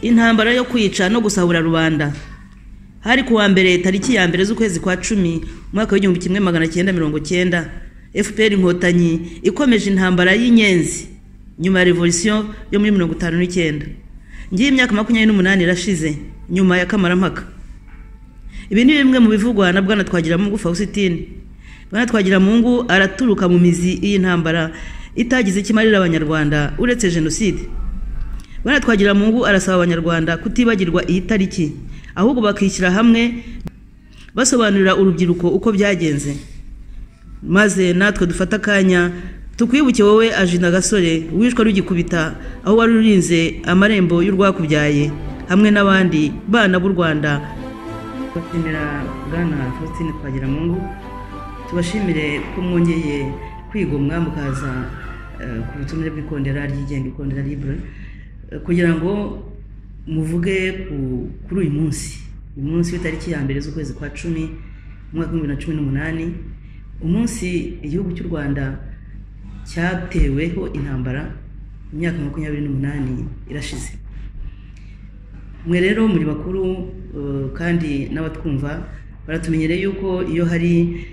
intambara yo kwica no gusahura rubanda hari ku wa mbere tariki ya mbere z'ukwezi kwa cumi umwaka w'igihumbi kimwe magana cyenda mirongo cyenda fpr inkotanyi ikomeje intambara y'inyenzi nyuma ya revolisiyo yo muri mirongo itanu n'icyenda ngiye imyaka makumyabiri n'umunani irashize nyuma ya kamarampaka ibi ni bimwe mu bivugwa na bwana twagiramungu fausitine bwana twagiramungu araturuka mu mizi iyi ntambara itagize icyo imarira abanyarwanda uretse jenoside bwana twagiramungu arasaba abanyarwanda kutibagirwa iyi tariki ahubwo bakishyira hamwe basobanurira urubyiruko uko byagenze maze natwe dufate akanya tukwibuke wowe ajina gasore wishwe rugikubita aho wari urinze amarembo y'urwakubyaye hamwe n'abandi bana b'u rwanda tubashimira bwana faustin twagiramungu tubashimire ko mwongeye kwigomwa mukaza ku butumire bw'ikondera ryigenga ikondera libure kugira ngo muvuge kuri uyu munsi uyu munsi w'itariki ya mbere z'ukwezi kwa cumi umwaka w'ibihumbi na cumi n'umunani umunsi igihugu cy'u rwanda cyateweho intambara mu myaka makumyabiri n'umunani irashize mwe rero muri bakuru kandi n'abatwumva baratumenyereye yuko iyo hari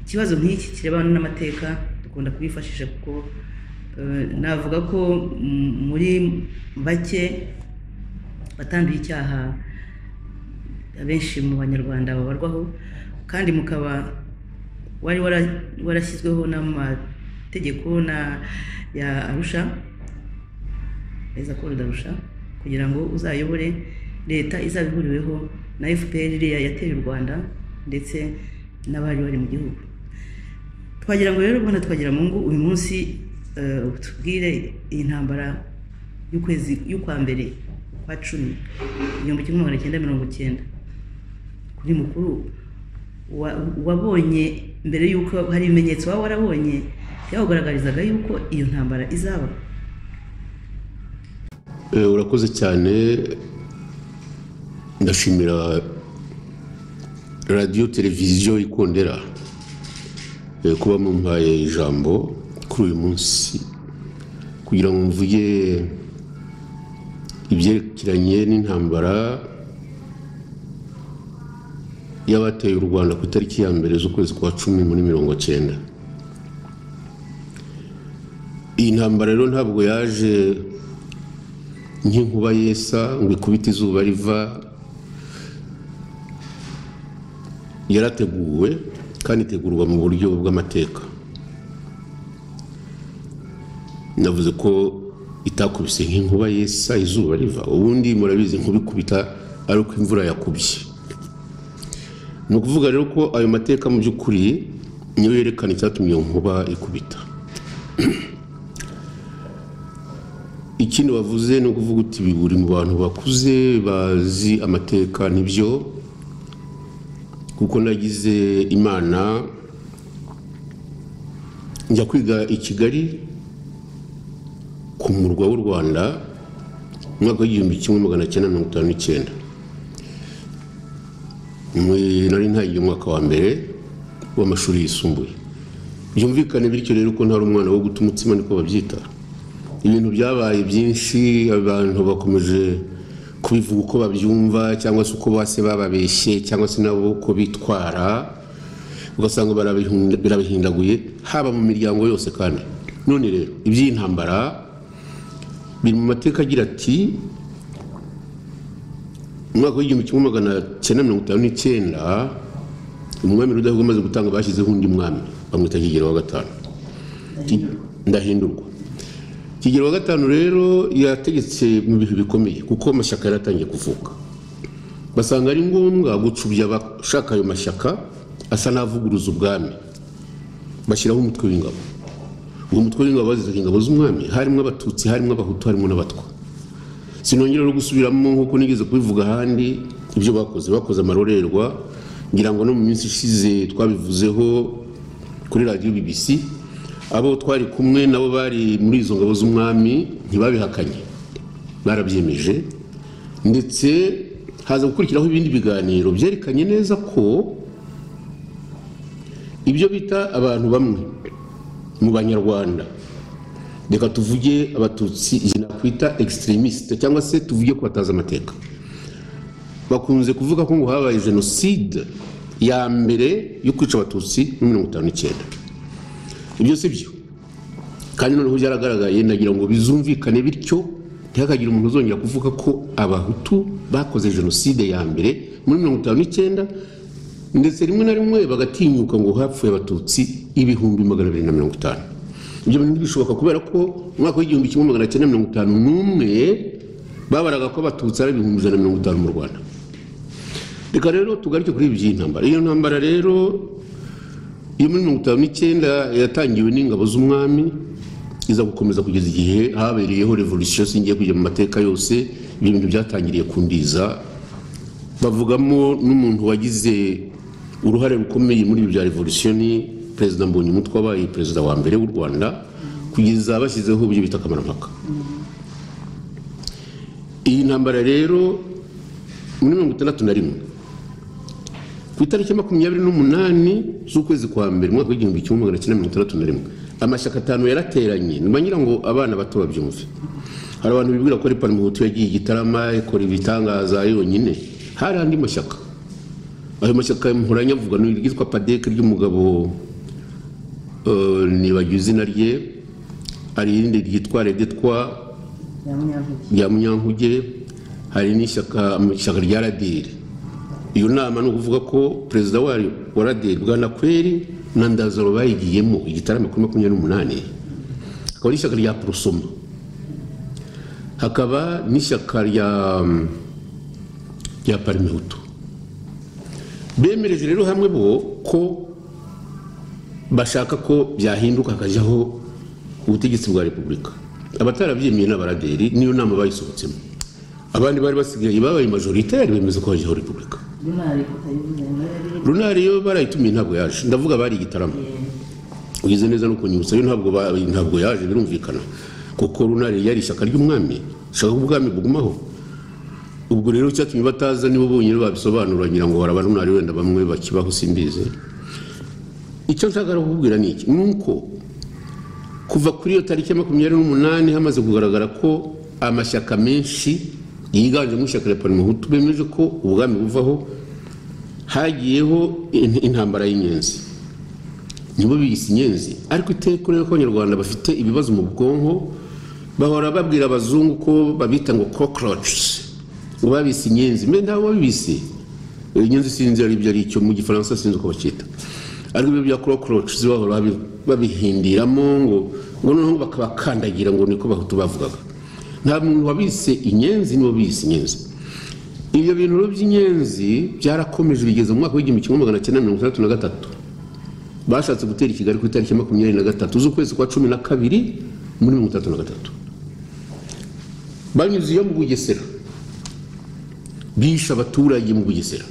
ikibazo nk'iki kirebana n'amateka dukunda kubifashisha kuko navuga ko muri bake batanduye icyaha abenshi mu banyarwanda babarwaho kandi mukaba wari warashyizweho n'amategeko ya arusha ko rudarusha kugira ngo uzayobore leta izaba ihuriweho na fpr iriya yateye u rwanda ndetse n'abari bari mu gihugu twagira ngo rero ubona twagira mu ngo uyu munsi tubwire iyi ntambara y'ukwezi y'ukwa mbere kwa cumi igihumbi kimwe magana cyenda mirongo cyenda kuri mukuru wabonye mbere y'uko hari ibimenyetso waba warabonye byakugaragarizaga yuko iyo ntambara izaba urakoze cyane ndashimira radiyo televiziyo ikondera kuba mumpaye ijambo kuri uyu munsi kugira ngo mvuge ibyerekeranye n'intambara y'abateye u rwanda ku itariki ya mbere z'ukwezi kwa cumi muri mirongo cyenda iyi ntambara rero ntabwo yaje nk'inkuba yesa ngo ikubite izuba riva yarateguwe kandi itegurwa mu buryo bw'amateka navuze ko itakubise nk'inkuba yesa izuba riva ubundi murabizi nkubikubita ari uko imvura yakubye ni ukuvuga rero ko ayo mateka mu by'ukuri niyo yerekana icyatumye iyo nkuba ikubita ikindi wavuze ni ukuvuga uti buri mu bantu bakuze bazi amateka nibyo kuko nagize imana njya kwiga i kigali ku murwa w'u rwanda umwaka w'igihumbi kimwe magana cyenda mirongo itanu n'icyenda nari ntangiye umwaka wa mbere w'amashuri yisumbuye byumvikane bityo rero ko ntari umwana wo guta umutsima niko babyita ibintu byabaye byinshi abantu bakomeje kubivuga uko babyumva cyangwa se uko base bababeshye cyangwa se nabo uko bitwara ugasanga barabihindaguye haba mu miryango yose kandi none rero iby'iyi ntambara biri mu mateka agira ati umwaka w'igihumbi kimwe magana cyenda mirongo itanu n'icyenda umwami rudahigwa amaze gutanga bashyizeho undi mwami bamwita kigero wa gatanu ndahindurwa kigero wa gatanu rero yategetse mu bihe bikomeye kuko amashyaka yari atangiye kuvuka basanga ari ngombwa gucubya abashaka ayo mashyaka asa n'avuguruza ubwami bashyiraho umutwe w'ingabo uwo mutwe w'ingabo bazizaga ingabo z'umwami harimo abatutsi harimo abahutu harimo n'abatwa sinongera no gusubiramo nk'uko nigeze kubivuga ahandi ibyo bakoze bakoze amarorerwa ngira ngo no mu minsi ishize twabivuzeho kuri radiyo bbc abo twari kumwe nabo bari muri izo ngabo z'umwami ntibabihakanye barabyemeje ndetse haza gukurikiraho ibindi biganiro byerekanye neza ko ibyo bita abantu bamwe mu banyarwanda reka tuvuge abatutsi izi nakwita extremisite cyangwa se tuvuge ko batazi amateka bakunze kuvuga ko ngo habaye jenoside ya mbere yo kwica abatutsi muri mirongo itanu n'icyenda ibyo si byo kandi noneho byaragaragaye ndagira ngo bizumvikane bityo ntihakagire umuntu uzongera kuvuga ko abahutu bakoze jenoside ya mbere muri mirongo itanu n'icyenda ndetse rimwe na rimwe bagatinyuka ngo hapfuye abatutsi ibihumbi magana abiri na mirongo itanu ibyo bintu ntibishoboka kubera ko mu mwaka w'igihumbi kimwe magana cyenda mirongo itanu n'umwe babaraga ko abatutsi ari ibihumbi ijana na mirongo itanu mu rwanda reka rero tugaruke kuri ibi by'iyi ntambara iyo ntambara rero iyo muri mirongo itanu n'icyenda yatangiwe n'ingabo z'umwami iza gukomeza kugeza igihe habereyeho revolution singiye kujya mu mateka yose ibyo bintu byatangiriye kundiza bavugamo n'umuntu wagize uruhare rukomeye muri ibi bya revolution perezida mbonyumutwe wabaye perezida wa mbere w'u rwanda kugeza bashyizeho ibyo bita kamarampaka iyi ntambara rero muri mirongo itandatu na rimwe ku itariki makumyabiri n'umunani z'ukwezi kwa mbere umwaka w'igihumbi kimwe magana cyenda mirongo itandatu na rimwe amashyaka atanu yarateranye ngira ngo abana bato babyumve hari abantu bibwira ko ari parimuhutu yagiye igitarama ikora ibitangaza yonyine hari andi mashyaka ayo mashyaka mpuranyavuga ni iryitwa padeke ry'umugabo eh, nibagiwe izina rye hari irindi ryitwa redetwa rya munyankuge hari n'ishyaka ishyaka rya radiri iyo nama ni ukuvuga ko perezida wayo wa radiri bwana kweri na ndazaro bayigiyemo igitaramo kuri makumyabiri n'umunani hakaba n'ishyaka rya porosoma hakaba n'ishyaka rya rya parimehutu bemereje rero hamwe bo ko bashaka ko byahinduka hakajyaho ubutegetsi bwa repubulika abatarabyemeye n'abaraderi niyo nama bayisohotsemo abandi bari basigaye babaye majoritari bemeza ko hajyaho repubulika runari yo barayitumiye ntabwo yaje ndavuga bari igitaramo ugize neza no kunyibutsa yo ntabwo ba- ntabwo yaje birumvikana kuko runari yari ishyaka ry'umwami ishaka ko ubwami bugumaho ubwo rero icyatumye bataza nibo bonyine babisobanura ngira ngo baraba runari wenda bamwe bakibaho simbizi icyo nshaka rero kukubwira ni iki ni uko kuva kuri iyo tariki ya makumyabiri n'umunani hamaze kugaragara ko amashyaka menshi yiganjemo ishyaka rya parimuhutu bemeje ko ubwami buvaho hagiyeho in- intambara y'inyenzi nibo biyise inyenzi ariko iteka urebe ko abanyarwanda bafite ibibazo mu bwonko bahora babwira abazungu ko babita ngo cockroaches ngo babise inyenzi mbe ntawe wabibise inyenzi sinzi ari ibyo ari icyo mu gifaransa sinzi uko bacyita ariko ibyo bya cockroaches bahora babi- babihindiramo ngo ngo noneho bakabakandagira ngo niko bahutu bavugaga nta muntu wabise inyenzi nibo bise inyenzi ibyo bintu rero by'inyenzi byarakomeje bigeze mu mwaka w'igihumbi kimwe magana cyenda mirongo itandatu na gatatu bashatse gutera i kigali ku itariki makumyabiri na gatatu z'ukwezi kwa cumi na kabiri muri mirongo itandatu na gatatu banyuze iyo mu bugesera bishe abaturage mu bugesera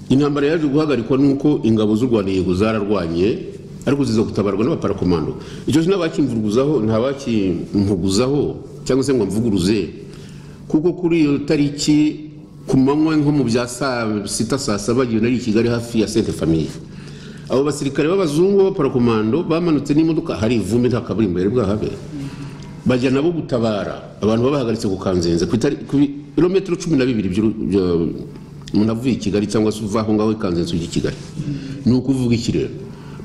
intambara yaje guhagarikwa nuko ingabo z'u rwanda yego zararwanye ariko ziza gutabarwa n'abaparakomando icyo sinabakimvuguzaho ntabakimpuguzaho cyangwa se ngo mvuguruze kuko kuri iyo tariki ku manywa nko mu bya saa sita saa saba igihe nari i kigali hafi ya sente famiye abo basirikare b'abazungu b'abaparakomando bamanutse n'imodoka hari ivumbi nta kaburimbo yari bwahabere bajya nabo gutabara abantu babahagaritse ku kanzenze ku itari- ku birometero cumi na bibiri by'uru- bya- umuntu avuye i kigali cyangwa se uva aho ngaho i kanzenze ujya i kigali ni ukuvuga iki rero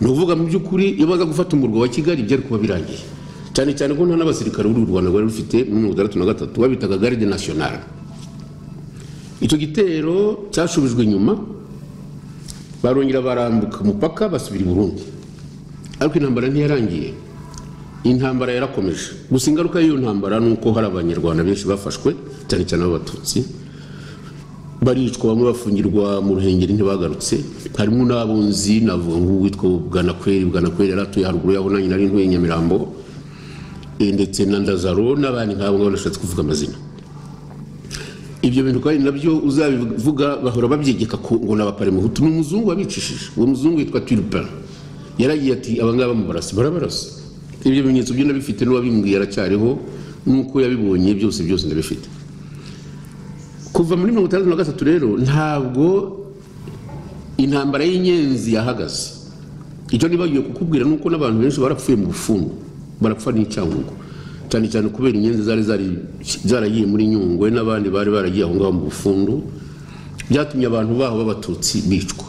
ni ukuvuga mu by'ukuri iyo baza gufata umurwa wa kigali byari kuba birangiye cyane cyane ko nta n'abasirikare b'uru rwanda rwari rufite muri mirongo itandatu na gatatu babitaga garide nasiyonari icyo gitero cyashubijwe inyuma barongera barambuka umupaka basubira i burundi ariko intambara ntiyarangiye intambara yarakomeje gusa ingaruka y'iyo ntambara ni uko hari abanyarwanda benshi bafashwe cyane cyane b'abatutsi baricwa bamwe bafungirwa mu ruhengeri ntibagarutse harimo n'abunzi navuga nk'uwitwa bwanakweri bwanakweri yari atuye haruguru yaho nanjye nari ntuye i nyamirambo eh, ndetse na ndazaro n'abandi nk'abo ngabo nashatse kuvuga amazina ibyo bintu kandi nabyo uzabivuga bahora babyegeka ku ngo ni abaparimuhutu ni umuzungu wabicishije uwo muzungu yitwa turipin yaragiye ati abangaba bamubarasa barabarasa ibyo bimenyetso byo ndabifite n'uwabimbwiye aracyariho n'uko yabibonye byose byose ndabifite kuva muri mirongo itandatu na gatatu rero ntabwo intambara y'inyenzi yahagaze icyo nibagiwe kukubwira ni uko n'abantu benshi barapfuye mu bufungo barapfa n'icyangugu cyane cyane kubera inyenzi zari zari- zaragiye muri nyungwe n'abandi bari baragiye aho ngaho mu bufundu byatumye abantu baho b'abatutsi bicwa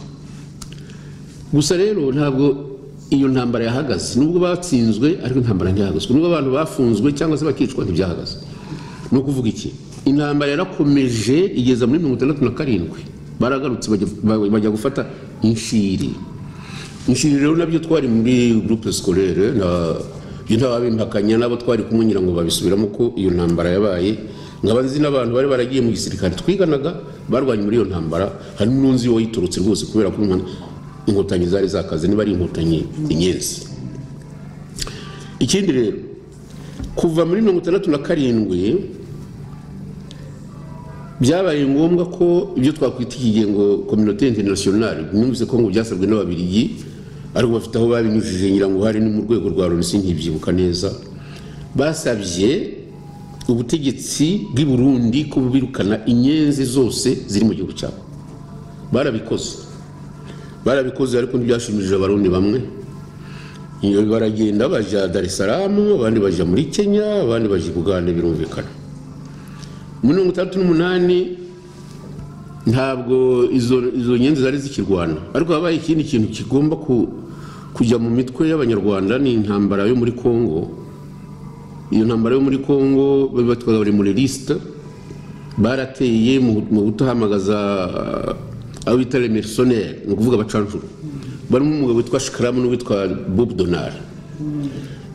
gusa rero ntabwo iyo ntambara yahagaze nubwo batsinzwe ariko intambara ntiyahagaze nubwo abantu bafunzwe cyangwa se bakicwa ntibyahagaze ni ukuvuga iki intambara yarakomeje igeza muri mirongo itandatu na karindwi baragarutse bajya- ba- bajya gufata inshiri inshiri rero nabyo twari muri groupe scolaire na ibyo ntababimpakanya n'abo twari kumunyira ngo babisubiramo ko iyo ntambara yabaye nkaba nzi n'abantu bari baragiye mu gisirikare twiganaga barwanye muri iyo ntambara harimo n'unzi wayiturutse rwose kubera ko umwana- inkotanyi zari zakaze niba ari inkotanyi inyenzi ikindi rero kuva muri mirongo itandatu na karindwi byabaye ngombwa ko ibyo twakwita ikigiye ngo kominote interinasiyonari numvise ko ngo byasabwe n'ababiligi ariko bafite aho babinyujije ngira ngo hari no mu rwego rwa loni sinkibyibuka neza basabye ubutegetsi bw'i burundi ko birukana inyenzi zose ziri mu gihugu cyabo barabikoze barabikoze ariko ntibyashimishije abarundi bamwe Iyo baragenda bajya dar es salaam abandi bajya muri kenya abandi bajya i bugande birumvikana muri mirongo itandatu n'umunani ntabwo izo izo nyenzi zari zikirwana ariko habaye ikindi kintu kigomba ku- kujya mu mitwe y'abanyarwanda ni intambara yo muri congo iyo ntambara yo muri congo bari batwaga bari muri lisite barateye mu mu gutahamagaza abo bita remerisoneri ni ukuvuga abacanshuro barimo umugabo witwa shikaramu n'uwitwa bob donari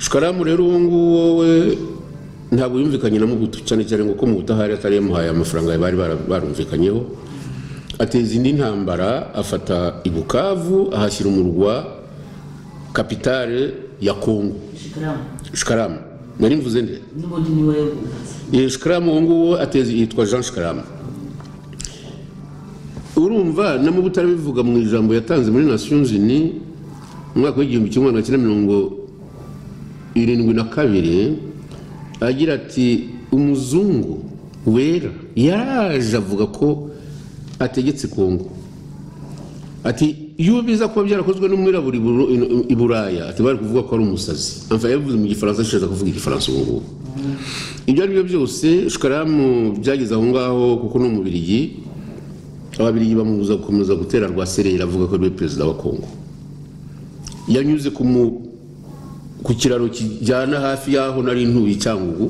shikaramu rero uwo nguwo we ntabwo yumvikanye na mubutu cyane cyane ngo ko mu butahari atari yamuhaye amafaranga bari bara- barumvikanyeho ateza indi ntambara afata ibukavu ahashyira umurwa kapitale ya kongo shikaramu shikaramu nari mvuze nde n'ubundi ni wowe wubatse Eh, shikaramu uwo nguwo ateza yitwa jean shikaramu urumva na mubutu arabivuga mu ijambo yatanze muri nations unies mu mwaka w'igihumbi kimwe magana cyenda mirongo irindwi na kabiri agira ati umuzungu wera yaraje avuga ko ategetse kongo ati iyo biza kuba byarakozwe n'umwirabura i Buru- i- i buraya ati bari kuvuga ko ari umusazi Enfin, yabivuze mu gifaransa ashaka kuvuga igifaransa ubu ngubu ibyo ari byo byose shikaramu byageze aho ngaho kuko ni umubirigi ababirigi bamubuza gukomeza gutera rwa serera avuga ko ariwe perezida wa kongo yanyuze ku mu- ku kiraro kijyana hafi y'aho nari ntuye icyangugu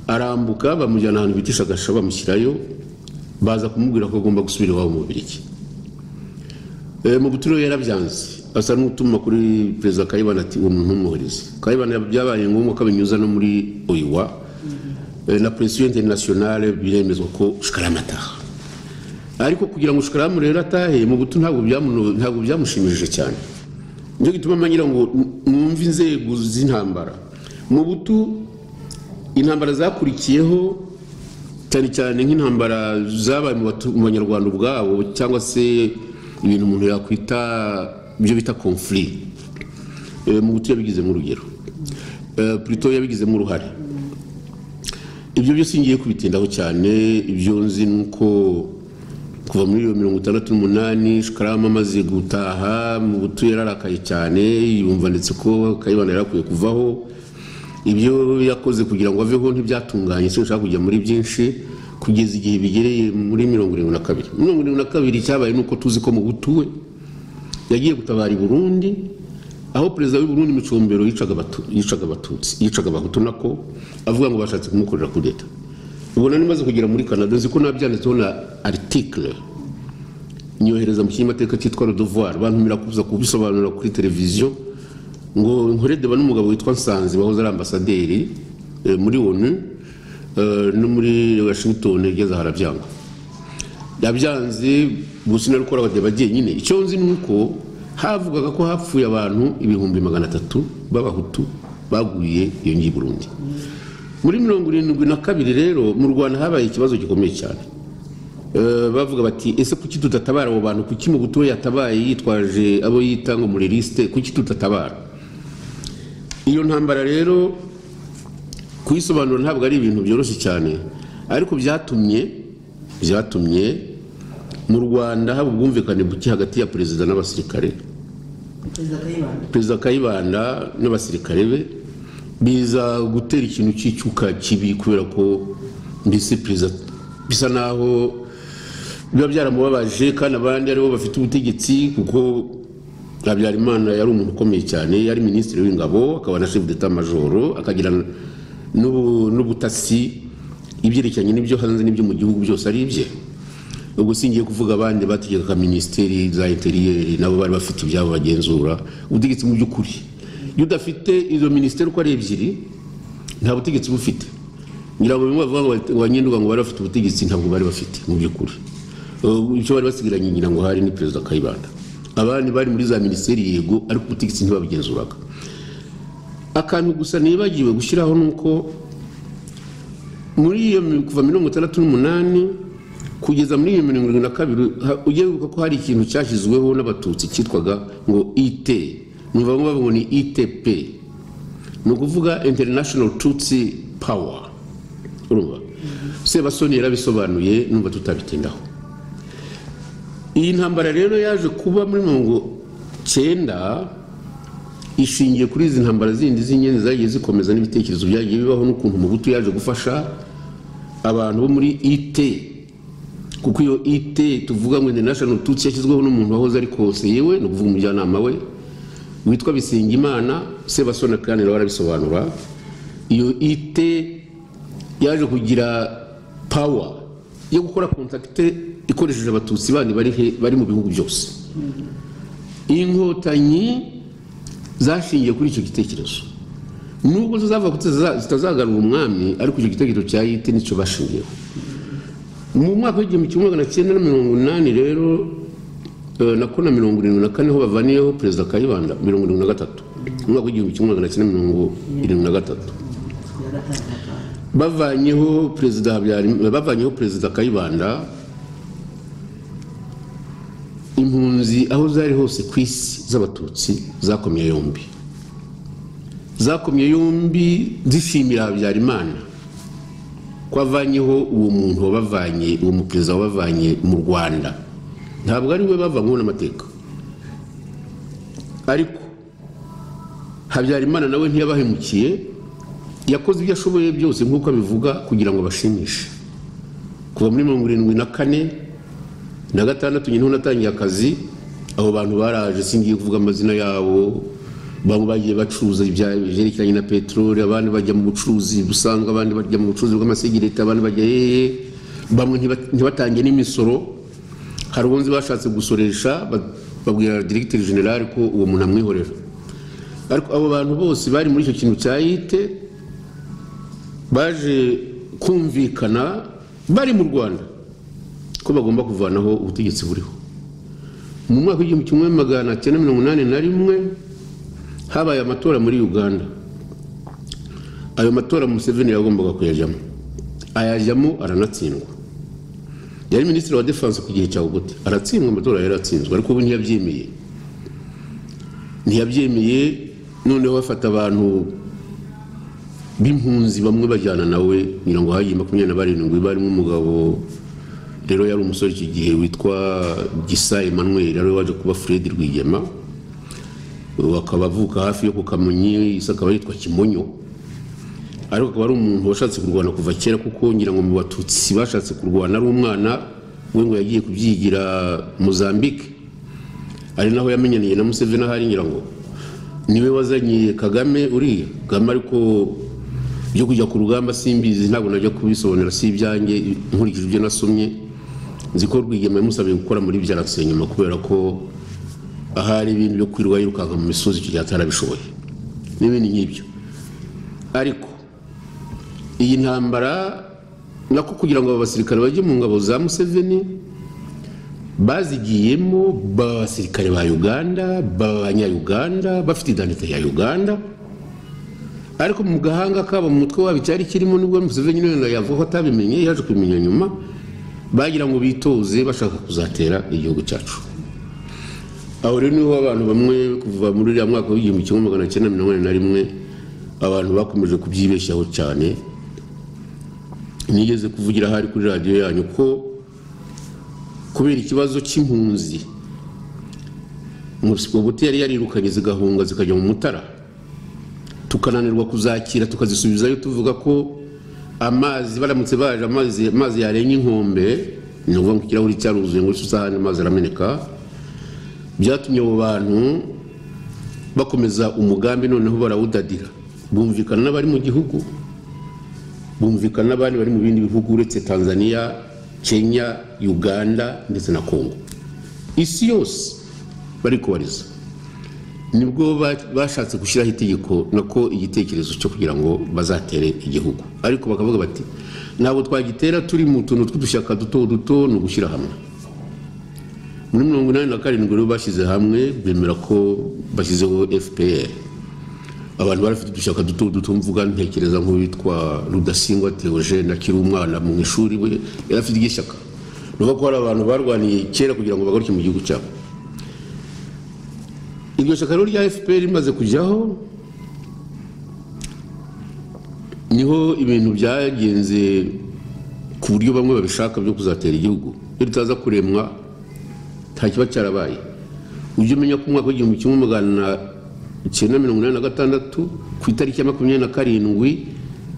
arambuka bamujyana ahantu bita ishagasha bamushyirayo baza kumubwira ko agomba gusubira iwabo mu bubirigi Eh, mu buturo yarabyanze asa n'utuma kuri perezida kayibana ati uwo muntu ntumuhoreze kayibana byabaye ngombwa ko abinyuza no muri oiwa Eh, na presiyo interinasiyonale biremezwa ko shikarama ataha ariko kugira ngo shikaramu rero atahe mu buto ntabwo byamuno- ntabwo byamushimishije cyane nicyo gituma manyira ngo mwumve inzego z'intambara mu butu intambara zakurikiyeho cyane cyane nk'intambara zabaye mu batu- mu banyarwanda ubwabo cyangwa se ibintu umuntu yakwita ibyo bita conflit Eh, mu butu yabigizemo urugero Eh, Pluto yabigizemo uruhare ibyo byose ngiye kubitindaho cyane ibyo nzi ni uko kuva muri iyo mirongo itandatu n'umunani shikarama amaze gutaha mu butu yararakaye cyane yumva ndetse ko kayibana yarakwiye kuvaho ibyo yakoze kugira ngo aveho ntibyatunganye sinshaka kujya muri byinshi kugeza igihe bigereye muri mirongo irindwi na kabiri mirongo irindwi na kabiri cyabaye ni uko tuzi ko mu butu we yagiye gutabara i burundi aho perezida w'i burundi micombero yicaga Abatu- yicaga abatutsi yicaga abahutu nako avuga ngo bashatse kumukorera kudeta ubona nimaze kugera muri canada nzi ko nabyanditseho na article nyohereza mu kinyamateka cyitwa rodovoir bantumira kuza kubisobanura kuri televiziyo ngo nkore deba n'umugabo witwa nsanzi wahoze ari ambasaderi eh, muri onu eh, no muri washington igeze aha arabyanga yabyanze gusa inarukora abadeba nyine icyo nzi ni uko havugaga ko hapfuye abantu ibihumbi magana atatu b'abahutu baguye iyo ngiyi i burundi muri mirongo irindwi na kabiri rero mu rwanda habaye ikibazo gikomeye cyane Eh, bavuga bati ese kuki tudatabara abo bantu kuki mu buto yatabaye yitwaje abo yita ngo muri lisite kuki tudatabara iyo ntambara rero kuyisobanura ntabwo ari ibintu byoroshye cyane ariko byatumye byatumye mu rwanda haba ubwumvikane buke hagati ya perezida n'abasirikare perezida kayibanda perezida kayibanda n'abasirikare be biza gutera ikintu cy'icyuka kibi kubera ko mbese perezida bisa naho biba byaramubabaje kandi abandi aribo bafite ubutegetsi kuko habyarimana yari umuntu ukomeye cyane yari minisitiri w'ingabo akaba na chef d'état majoro akagira n'ubu- n'ubutasi ibyerekeranye n'ibyo hanze n'ibyo mu gihugu byose ari ibye ubwo singiye kuvuga abandi bategekaga minisiteri za interiyeri nabo bari bafite ibyabo bagenzura ubutegetsi mu by'ukuri iyo udafite izo minisiteri uko ari ebyiri nta butegetsi bufite ngira ngo bimwe bavuga ngo bati- abanyenduga ngo bari bafite ubutegetsi ntabwo bari bafite mu by'ukuri Uh, icyo bari basigaranye ngira ngo hari ni perezida kayibanda abandi bari muri za minisiteri yego ariko ubutegetsi ntibabugenzuraga akantu gusa nibagiwe gushyiraho ni uko muri iyo mi- kuva mirongo itandatu n'umunani kugeza muri iyo mirongo irindwi na kabiri ha- ujye wibuka ko hari ikintu cyashyizweho n'abatutsi cyitwaga ngo it numva bamwe bavuga ngo ni itp ni ukuvuga international tutsi power urumva sebasoni yarabisobanuye numva tutabitindaho iyi ntambara rero yaje kuba muri mirongo cyenda ishingiye kuri izi ntambara zindi z'ingenzi zagiye zikomeza n'ibitekerezo byagiye bibaho n'ukuntu umubutu yaje gufasha abantu bo muri it kuko iyo it tuvuga ngo international tutsi yashyizweho n'umuntu wahoze ari konseye we ni ukuvuga umujyanama we witwa bisingimana sebasoni kandi nawe arabisobanura iyo it yaje kugira power yo gukora kontakite ikoresheje abatutsi bandi bari he- bari mu bihugu byose inkotanyi zashingiye kuri icyo gitekerezo nubwo zizava ku- ziza- zitazagarura umwami ariko icyo gitekerezo cya yite nicyo bashingiyeho mu mwaka w'igihumbi kimwe magana cyenda na mirongo inani rero eh, nako na mirongo irindwi na kane ho bavaniyeho perezida kayibanda mirongo irindwi na gatatu mu mwaka w'igihumbi kimwe magana cyenda mirongo irindwi na gatatu ya gatanu na kane bavanyeho perezida Habyarim- bavanyeho perezida kayibanda impunzi aho zari hose ku isi z'abatutsi zakomye yombi zakomye yombi zishimira habyarimana ko avanyeho uwo muntu wabavanye uwo muperezida wabavanye mu rwanda ntabwo ari we bavanyweho n'amateka ariko habyarimana nawe ntiyabahemukiye yakoze ibyo ashoboye byose nk'uko abivuga kugira ngo abashimishe kuva muri mirongo irindwi na kane na gatandatu nyine natangiye akazi abo bantu baraje singiye kuvuga amazina yabo bamwe bagiye bacuruza ibya- ibyerekeranye na peteroli abandi bajya mu bucuruzi busanzwe abandi bajya mu bucuruzi bw'amasegereti abandi bajya hehe bamwe ntiba- ntibatange n'imisoro hari ubundi bashatse gusoresha ba- babwira diregiteri generale ko uwo muntu amwihorera ariko abo bantu bose bari muri icyo kintu cya yite baje kumvikana bari mu rwanda ko bagomba kuvanaho ubutegetsi buriho mu mwaka w'igihumbi kimwe magana cyenda mirongo inani na rimwe habaye amatora muri uganda ayo matora museveni yagombaga kuyajyamo ayajyamo aranatsindwa yari minisitiri wa defanse ku gihe cya ogote aratsindwa amatora yari atsinzwe ariko ubu ntiyabyemeye ntiyabyemeye noneho bafata abantu b'impunzi bamwe bajyana nawe ngira ngo hagiye makumyabiri na barindwi barimo umugabo rero yari umusore iki gihe witwa gisa emmanuel yari waje kuba fred rwigema ubu akaba avuka hafi yo ku kamonyi isa akaba yitwa kimonyo ariko akaba ari umuntu washatse kurwana kuva kera kuko ngira ngo mu batutsi bashatse kurwana ari umwana we ngo yagiye kubyigira mozambique ari naho yamenyaniye na museveni ahari ngira ngo niwe wazanye kagame uriya kagame ariko byo kujya ku rugamba simbizi ntabwo najya kubisobanura si ibyanjye nkurikije ibyo nasomye nzi ko rwigema yamusabye gukora muri byaratse nyuma kubera ko ahari ibintu byo kwirirwa yirukanka mu misozi icyo gihe atarabishoboye n'ibindi nk'ibyo ariko iyi ntambara nako kugira ngo abo basirikare bajye mu ngabo za museveni bazigiyemo b'abasirikare ba uganda b'abanyayuganda bafite idanite ya uganda ariko mu gahanga kabo mu mutwe wabo icyari kirimo nibwo museveni nyine yavuga ko atabimenye yaje kubimenya nyuma bagira ngo bitoze bashaka kuzatera igihugu cyacu aho rero niho abantu bamwe kuva muri uriya mwaka w'igihumbi kimwe magana cyenda mirongo inani na rimwe abantu bakomeje kubyibeshyaho cyane nigeze kuvugira ahari kuri radiyo yanyu ko kubera ikibazo cy'impunzi umusipobuti yari yarirukanye zigahunga zikajya mu mutara tukananirwa kuzakira tukazisubizayo tuvuga ko amazi baramutse baje amazi amazi yarenga inkombe ni ukuvuga ngo ikirahuri cyaruzuye ngo isahani amazi arameneka byatumye abo bantu bakomeza umugambi noneho barawudadira bumvikana n'abari mu gihugu bumvikana n'abandi bari mu bindi bihugu uretse tanzania kenya uganda ndetse na kongo isi yose bari kubariza nibwo ba- bashatse gushyiraho itegeko nako igitekerezo cyo kugira ngo bazatere igihugu ariko bakavuga bati ntabwo twagitera turi mu tuntu tw'udushyaka duto duto ni ugushyira hamwe muri mirongo inani na karindwi rero bashyize hamwe bemera ko bashyizeho fpr abantu bari bafite udushyaka duto duto mvuga ntekereza nk'uwitwa rudasingwa theogene akiri umwana mu ishuri we yari afite iry'ishyaka ni ukuvuga ko hari abantu barwaniye kera kugira ngo bagaruke mu gihugu cyabo iryo shyaka rero rya fpr rimaze kujyaho niho ibintu byagenze ku buryo bamwe babishaka byo kuzatera igihugu iyo ritaza kuremwa nta kiba cyarabaye ujye umenya ko umwaka w'igihumbi kimwe magana icyenda mirongo inani na gatandatu ku itariki ya makumyabiri na karindwi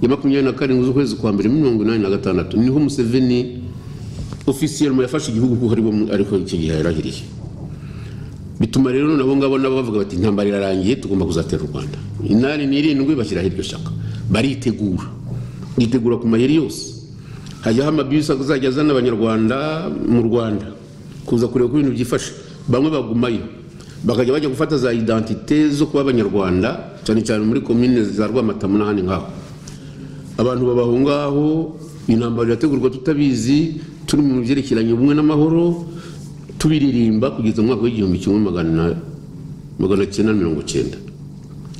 ya makumyabiri na karindwi z'ukwezi kwa mbere muri mirongo inani na gatandatu niho museveni ofisiyelmo yafashe igihugu kuko ari we- ariko icyo gihe yarahiriye bituma rero nabo ngabo nabo bavuga bati intambara irarangiye tugomba kuzatera u rwanda inani n'irindwi bashyiraho iryo shyaka baritegura bitegura ku mayeri yose hajyaho amabisi azajya azana abanyarwanda mu rwanda kuza kureba uko ibintu byifashe bamwe bagumayo bakajya bajya gufata za identite zo kuba abanyarwanda cyane cyane muri komine za rwamatamu n'ahandi nk'aho abantu baba aho ngaho intambara irategurwa tutabizi turi mu byerekeranye ubumwe n'amahoro tubiririmba kugeza mu mwaka w'igihumbi kimwe magana magana cyenda na mirongo cyenda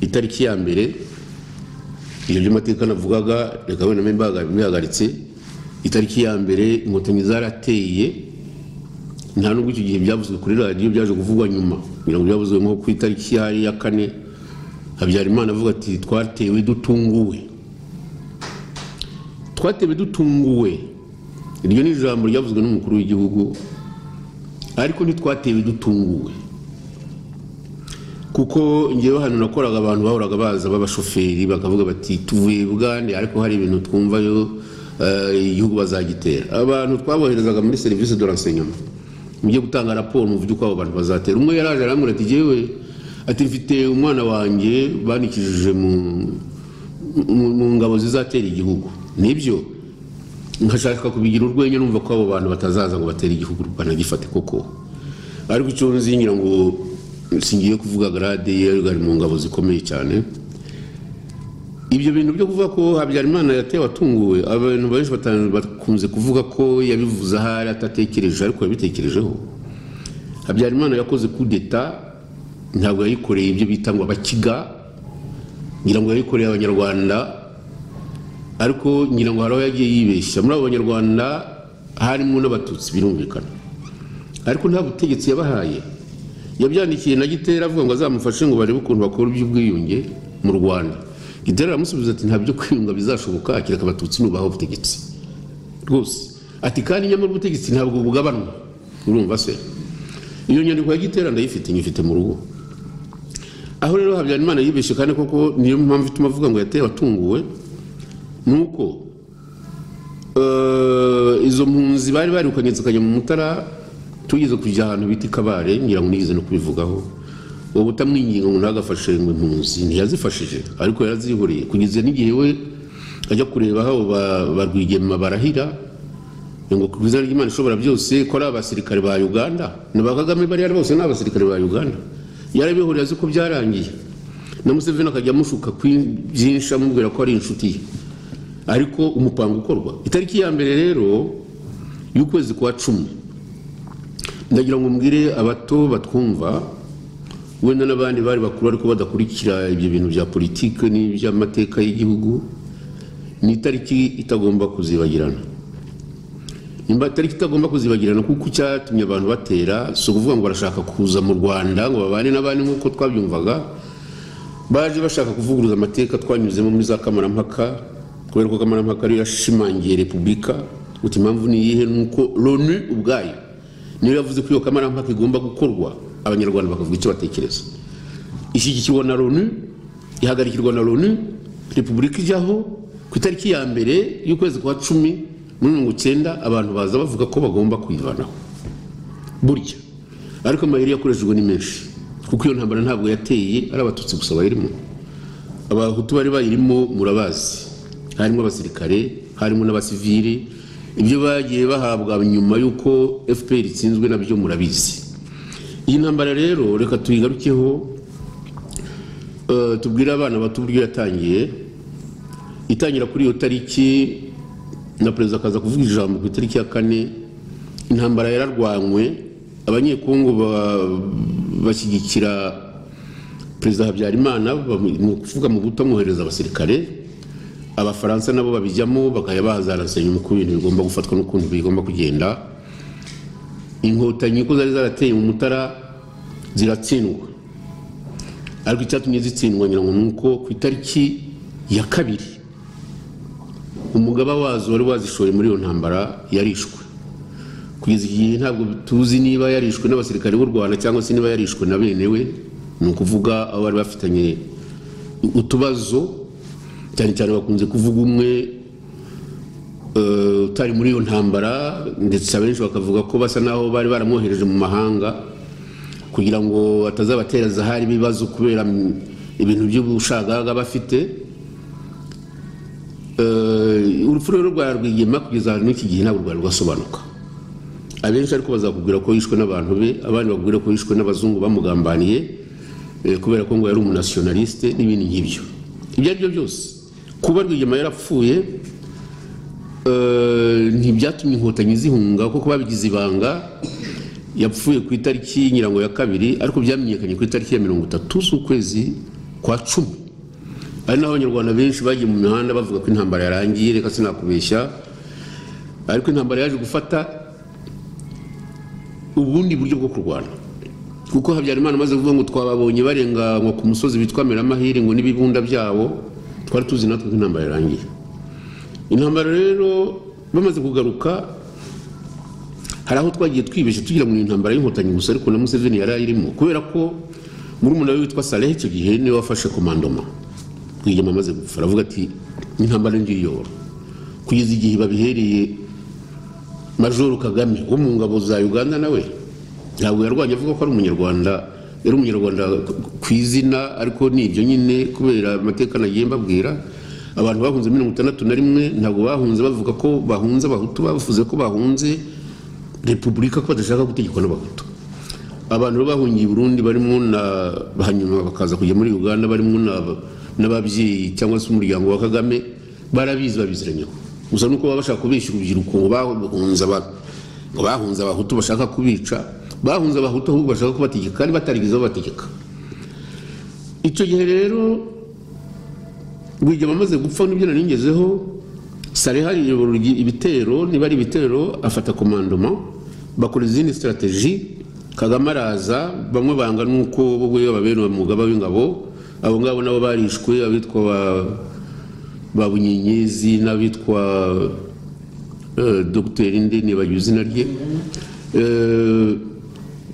itariki ya mbere ibyo by'amateka navugaga reka wenda mbe mbaga- mbihagaritse itariki ya mbere inkotanyi zarateye nta nubwo icyo gihe byavuzwe kuri radiyo byaje kuvugwa nyuma kugira ngo byavuzwe nko ku itariki ya ya kane habyarimana avuga ati twatewe dutunguwe twatewe dutunguwe iryo ni ijambo ryavuzwe n'umukuru w'igihugu ariko ntitwatewe dutunguwe kuko ngewe hano nakoraga abantu bahoraga baza b'abashoferi bakavuga bati tuvuye bugande ariko hari ibintu twumvayo eh, igihugu bazagitera abantu twaboherezaga muri serivisi de renseignement mujye gutanga raporo muvuge uko abo bantu bazatera umwe yaraje arambwira ati jyewe ati mfite umwana wanjye banikijije mu mu mu ngabo zizatera igihugu nibyo nkashaka kubigira urwenya numva ko abo bantu batazaza ngo batere igihugu banagifate koko ariko icyo nzingira ngo singiye kuvuga garade yari mu ngabo zikomeye cyane ibyo bintu byo kuvuga ko habyarimana yatewe atunguwe abantu benshi bata- bakunze kuvuga ko yabivuze ahari atatekereje ariko yabitekerejeho habyarimana yakoze kudeta ntabwo yayikoreye ibyo bita ngo abakiga ngira ngo yayikoreye abanyarwanda ariko ngira ngo hari aho yagiye yibeshya muri abo banyarwanda harimo n'abatutsi birumvikana ariko nta butegetsi yabahaye yabyandikiye na gitera avuga ngo azamufashe ngo barebe ukuntu bakora iby'ubwiyunge mu rwanda gitera aramusubiza ati nta byo kwiyunga bizashoboka kereka abatutsi nubaha ubutegetsi rwose ati kandi nyamara ubutegetsi ntabwo bugabanwa urumva se iyo nyandiko ya gitera ndayifite nyifite mu rugo aho rero habyarimana yibeshye kandi koko niyo mpamvu ituma avuga ngo yatewe atunguwe ni uko eh, izo mpunzi bari barukanye zikajya mu mutara tugeze kujya ahantu bita i kabare ngira ngo nigeze no kubivugaho uwo butamwinginga ngo ntagafashe ngo impunzi ntiyazifashije ariko yarazihoreye kugeza n'igihe we ajya kureba aho ba- ba rwigema barahira ngo ku izina ry'imana ishobora byose ko ari abasirikare ba uganda ni ba kagame bariya bose ni abasirikare ba uganda yarabihurira azi ko byarangiye na museveni akajya amushuka ku byinshi amubwira ko ari inshuti ye ariko umupango ukorwa itariki ya mbere rero y'ukwezi kwa cumi ndagira ngo mbwire abato batwumva wenda n'abandi bari bakuru ariko badakurikira ibyo bintu bya politiki n'iby'amateka y'igihugu ni itariki itagomba kuzibagirana nimba itariki itagomba kuzibagirana kuko icyatumye abantu batera si ukuvuga ngo barashaka kuza mu rwanda ngo babane n'abandi nk'uko twabyumvaga baje bashaka kuvuguruza amateka twanyuzemo muri za kamarampaka kubera ko kamarampaka ariyo yashimangiye repubulika guta impamvu ni iyihe ni uko loni ubwayo niyo yavuze ko iyo kamarampaka igomba gukorwa abanyarwanda bakavuga icyo batekereza ishyigikirwa na loni ihagarikirwa na loni repubulika ijyaho ku itariki ya mbere y'ukwezi kwa cumi muri mirongo icyenda abantu baza bavuga ko bagomba kuyivanaho burya ariko amayeri yakoreshejwe ni menshi kuko iyo ntambara ntabwo yateye ari abatutsi gusa bayirimo abahutu bari bayirimo murabazi harimo abasirikare harimo n'abasivili ibyo bagiye bahabwa nyuma y'uko fpr itsinzwe nabyo murabizi iyi ntambara rero reka tuyigarukeho eh, tubwire abana bato uburyo yatangiye itangira kuri iyo tariki na perezida akaza kuvuga ijambo ku itariki ya kane intambara yararwanywe abanyekongo ba- bashyigikira perezida habyarimana bamu- ni ukuvuga mu kutamwohereza abasirikare abafaransa nabo babijyamo bakajya bazarasenya uko ibintu bigomba gufatwa n'ukuntu bigomba kugenda inkotanyi ko zari zarateye mu mutara ziratsindwa ariko icyatumye zitsindwa ngira ngo ni uko ku itariki ya kabiri umugaba wazo wari wazishoye muri iyo ntambara yarishwe kugeza igihe ntabwo tuzi niba yarishwe n'abasirikare b'u rwanda cyangwa se niba yarishwe na bene we ni ukuvuga abo bari bafitanye utubazo cyane cyane bakunze kuvuga umwe eh, utari muri iyo ntambara ndetse abenshi bakavuga ko basa naho bari baramwohereje mu mahanga kugira ngo atazabatereza hari ibibazo kubera mm, ibintu by'ubushagaga bafite Eh, urupfu rero rwa rwigema kugeza ahantu n'iki gihe ntabwo rwari rwasobanuka abenshi ariko bazakubwira ko yishwe n'abantu be abandi bakubwira ko yishwe n'abazungu bamugambaniye eh, kubera ko ngo yari umunationaliste n'ibindi nk'ibyo ibyo ari byo byose kuba rwigema yarapfuye eh, ntibyatumye inkotanyi zihunga kuko babigize ibanga yapfuye ku itariki nyirango ya kabiri ariko byamenyekanye ku itariki ya mirongo itatu z'ukwezi kwa cumi ari naho abanyarwanda benshi bagiye mu mihanda bavuga ko intambara yarangiye reka sinakubeshya ariko intambara yaje gufata ubundi buryo bwo kurwana kuko habyarimana amaze kuvuga ngo twababonye barenganywa ku musozi witwa meramahire ngo n'ibibunda byabo twari tuzi natwe ko intambara yarangiye intambara rero bamaze kugaruka hari aho twagiye twibeshya tugira ngo ni intambara y'inkotanyi gusa ariko na museveni yari ayirimo kubera ko muri we witwa salehe icyo gihe niwe wafashe komandoma rwigema amaze gupfa aravuga ati intambara ndiyiyobora kugeza igihe babihereye majoro kagame wo mu ngabo za uganda nawe ntabwo yarwanye avuga ko ari umunyarwanda yari umunyarwanda ku izina ariko ni ibyo nyine kubera amateka nagiye mbabwira abantu bahunze mirongo itandatu na rimwe ntabwo bahunze bavuga ko bahunze abahutu bavuze ko bahunze repubulika ko badashaka gutegekwa n'abahutu abantu rero bahungiye i burundi barimo na hanyuma bakaza kujya muri uganda barimo na- n'ababyeyi cyangwa se umuryango wa kagame barabizi babiziranyeho gusa nuko baba bashaka kubeshya urubyiruko ngo bahunze aba- ngo bahunze abahutu bashaka kubica bahunze abahutu ahubwo bashaka kubategeka kandi batarigeze babategeka icyo gihe rero rwigema amaze gupfa nibyo nari ngezeho sare hari ibitero niba ari ibitero afata komandoma bakora izindi sitarateji kagame araza bamwe banga nuko we babera umugaba w'ingabo abo ngabo nabo barishwe abitwa ba- ba bunyenyezi n'abitwa eh, dogiteri nde nibagiwe izina rye Eh,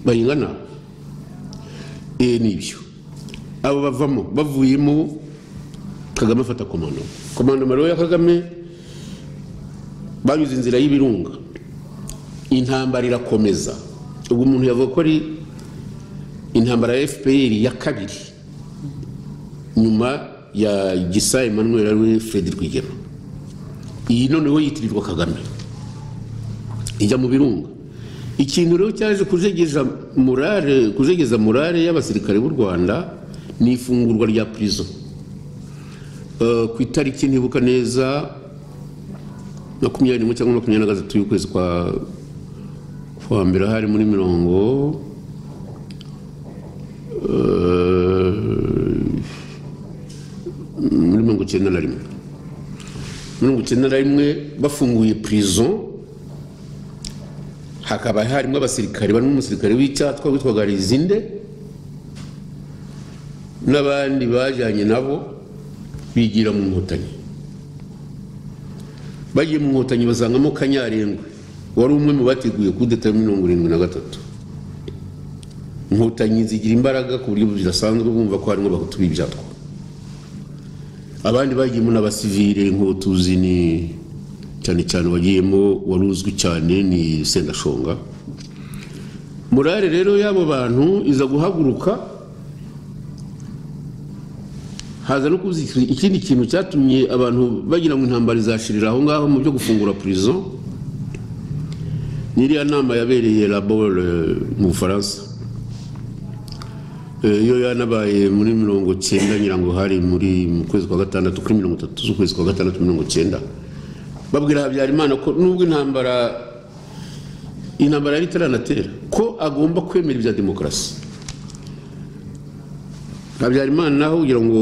bayingana Eh, nibyo abo bavamo bavuyemo kagame afata komando komando rero ya kagame banyuze inzira y'ibirunga intambara irakomeza ubwo umuntu yavuga ko ari intambara ya fpr ya kabiri nyuma ya gisa emmanuel ariwe fred rwigema iyi noneho yitirirwa kagame ijya mu birunga ikintu rero cyaje kujegeza morale kujegeza morale y'abasirikare b'u rwanda ni ifungurwa rya prison Eh, ku itariki ntibuka neza makumyabiri n'imwe cyangwa makumyabiri na gatatu y'ukwezi kwa kwa mbere hari muri mirongo eh, muri mirongo icyenda na rimwe mirongo icyenda na rimwe bafunguye prison hakaba harimo abasirikare barimo umusirikare w'icyatwa witwaga rizinde n'abandi bajyanye nabo bigira mu nkotanyi bagiye mu nkotanyi basangamo kanyarengwe wari umwe mu bateguye kudeta ya mirongo irindwi na gatatu inkotanyi zigira imbaraga ku buryo budasanzwe bumva ko harimo abahutu b'ibyatwa abandi bagiyemo n'abasivire nk'utuzi ni cyane cyane wagiyemo wari uzwi cyane ni sendashonga morale rero y'abo bantu iza guhaguruka haza no kuza ikindi kintu cyatumye abantu bagira ngo intambara izashirira aho ngaho mu byo gufungura prison n'iriya nama yabereye labore mu bufaransa iyo yanabaye muri mirongo cyenda nyirango hari muri mu kwezi kwa gatandatu kuri mirongo itatu z'ukwezi kwa gatandatu mirongo cyenda babwira habyarimana ko nubwo intambara intambara yari itaranatera ko agomba kwemera ibya demokarasi habyarimana naho kugira ngo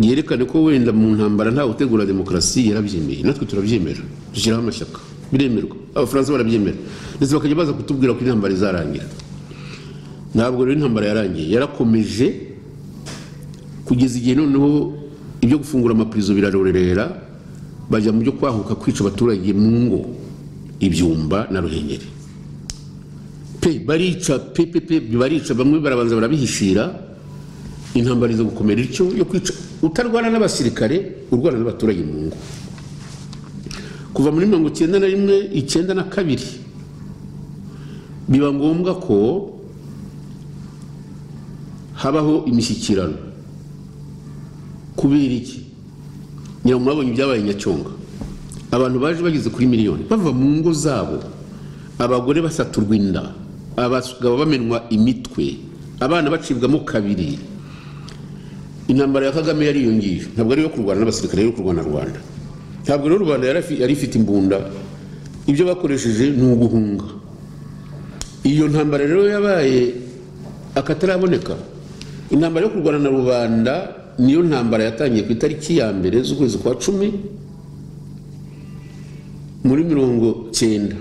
yerekane ko wenda mu ntambara ntawe utegura demokarasi yarabyemeye natwe turabyemera dushyiraho amashyaka biremerwa abafaransa barabyemera ndetse bakajya baza kutubwira ko intambara izarangira ntabwo rero intambara yarangiye yarakomeje kugeza igihe noneho ibyo gufungura amapirizo birarorera bajya mu byo kwahuka kwica abaturage mu ngo ibyumba na ruhengeri pe barica pe pe pe barica bamwe barabanza barabihishira intambara izo gukomera ityo yo kwica utarwana n'abasirikare urwana n'abaturage mu ngo kuva muri mirongo icyenda na rimwe icyenda na kabiri biba ngombwa ko habaho imishyikirano kubera iki ngira ngo mwabonye ibyabaye nyacyonga abantu baje bageze kuri miliyoni bava mu ngo zabo abagore basaturwa inda abagabo bamenwa imitwe abana bacibwamo kabiri intambara ya kagame yariyongeje ntabwo ari iyo kurwana n'abasirikare yo kurwana rwanda ntabwo rero rubanda yari ifite imbunda ibyo bakoresheje ni uguhunga iyo ntambara rero yabaye akataraboneka intambara yo kurwana na rubanda niyo ntambara yatangiye ku itariki ya mbere z'ukwezi kwa cumi muri mirongo cyenda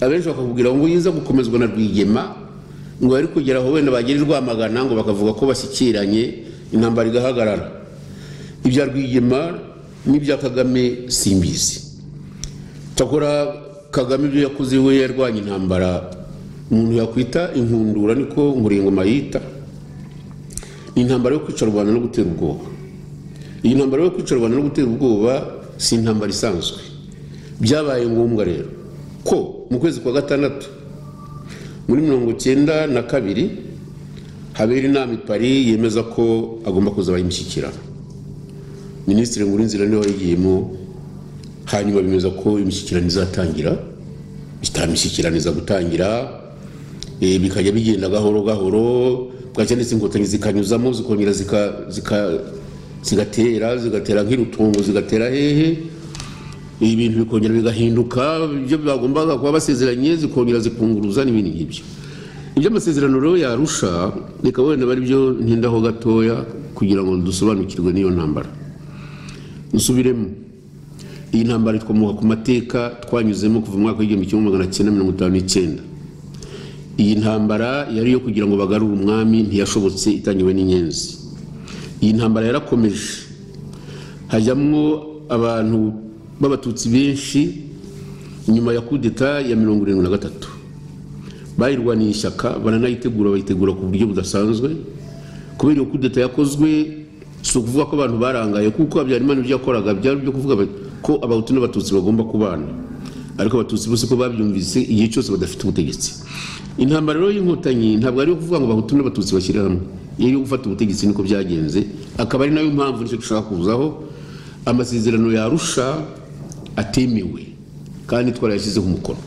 abenshi bakakubwira ngo yiza gukomezwa na rwigema ngo bari kugera aho wenda bagera i rwamagana ngo bakavuga ko bashyikiranye intambara igahagarara ibya rwigema n'ibya kagame simbizi takora kagame ibyo yakoze we yarwanya intambara umuntu yakwita inkundura niko nkurengoma yita ni intambara yo kwica rubanda no gutera ubwoba iyi ntambara yo kwica rubanda no gutera ubwoba si intambara isanzwe byabaye ngombwa rero ko mu kwezi kwa gatandatu muri mirongo cyenda na kabiri habera inama i Paris yemeza ko agomba kuzabaho imishyikirano minisitiri nkurinzira niwe wayigiyemo hanyuma bemeza ko imishyikirano izatangira itamishyikirano iza gutangira bikajya bigenda gahoro gahoro bwacya ndetse inkotanyi zikanyuzamo zikongera zigatera zigatera nk'irutungo zigatera hehe ibintu bikongera bigahinduka ibyo bagombaga kuba basezeranye zikongera zikunguruza n'ibindi nk'ibyo ibyo amasezerano rero yarusha reka wenda bari byo ntindaho gatoya kugira ngo dusobanukirwe n'iyo ntambara dusubiremo iyi ntambara ikomoka ku mateka twanyuzemo kuva mu mwaka w'igihumbi kimwe magana cyenda mirongo itanu n'icyenda iyi ntambara yari iyo kugira ngo bagarure umwami ntiyashobotse itangiwe n'inyenzi iyi ntambara yarakomeje hajyamo abantu b'abatutsi benshi nyuma ya kudeta ya mirongo irindwi na gatatu bayirwaniye ishyaka baranayitegura bayitegura ku buryo budasanzwe kubera iyo kudeta yakozwe si ukuvuga ko abantu barangaye kuko habyarimana ibyo yakoraga byari byo kuvuga ko abahutu n'abatutsi bagomba kubana ariko abatutsi bose ko babyumvise igihe cyose badafite ubutegetsi intambara rero y'inkotanyi ntabwo ari iyo kuvuga ngo abahutu n'abatutsi bashyire hamwe iyo gufata ubutegetsi niko byagenze akaba ari nayo mpamvu nicyo dushaka kuzaho amasezerano yarusha atemewe kandi twarayashyizeho umukono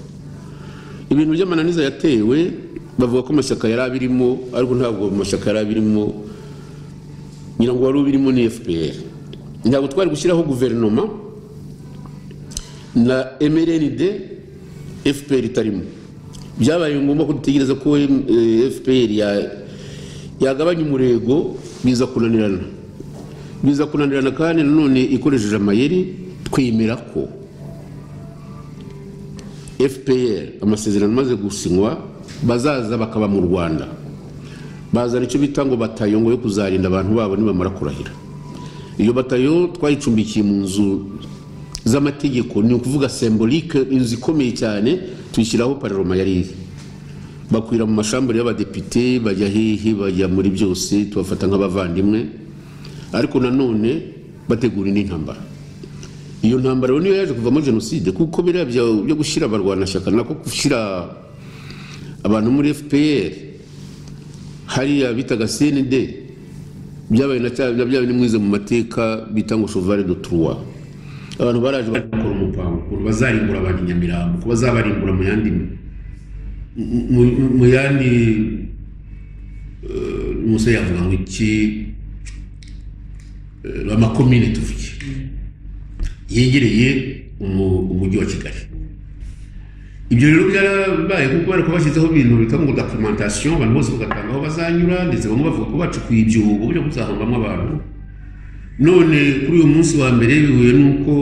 ibintu by'amananiza yatewe bavuga ko amashyaka yari abirimo ariko ntabwo amashyaka yari abirimo ngira ngo wari ubirimo ni fpr ntabwo twari gushyiraho guverinoma na mrnd fpr itarimo byabaye ngombwa ko dutegereza ko fpr yagabanya umurego biza kunanirana biza kunanirana kandi nanone ikoresheje amayeri twemera ko fpr amasezerano amaze gusinywa bazaza bakaba mu rwanda bazana icyo bita ngo batayo ngo yo kuzarinda abantu babo nibamara kurahira iyo batayo twayicumbikiye mu nzu z'amategeko ni ukuvuga sembolike inzu ikomeye cyane tuyishyiraho pararoma yari iri bakwira mu mashambure y'abadepite bajya hehe bajya muri byose tubafata nk'abavandimwe ariko nanone bategura indi ntambara iyo ntambara rero niyo yaje kuvamo jenoside kuko biriya bya- byo gushyira abarwanashyaka nako gushyira abantu muri fpr hariya bitaga cnd byabaye na cya- na byabaye ni mwize mu mateka bita ngo chevale de trois abantu baraje bakora umupango ukuntu bazarimbura abantu i nyamirambo ko bazabarimbura mu yandi mu, mu, mu yandi eh, musa yavuga ngo iki eh, amakomine tuvuge yegereye umu- umujyi wa kigali ibyo rero byarabaye kuko bari kubashyizeho ibintu bita ngo documentation abantu bose bagatanga aho bazanyura ndetse bamwe bavuga ko bacukuye ibyobo byo kuzahambamo abantu none kuri uyu munsi wa mbere bihuye n'uko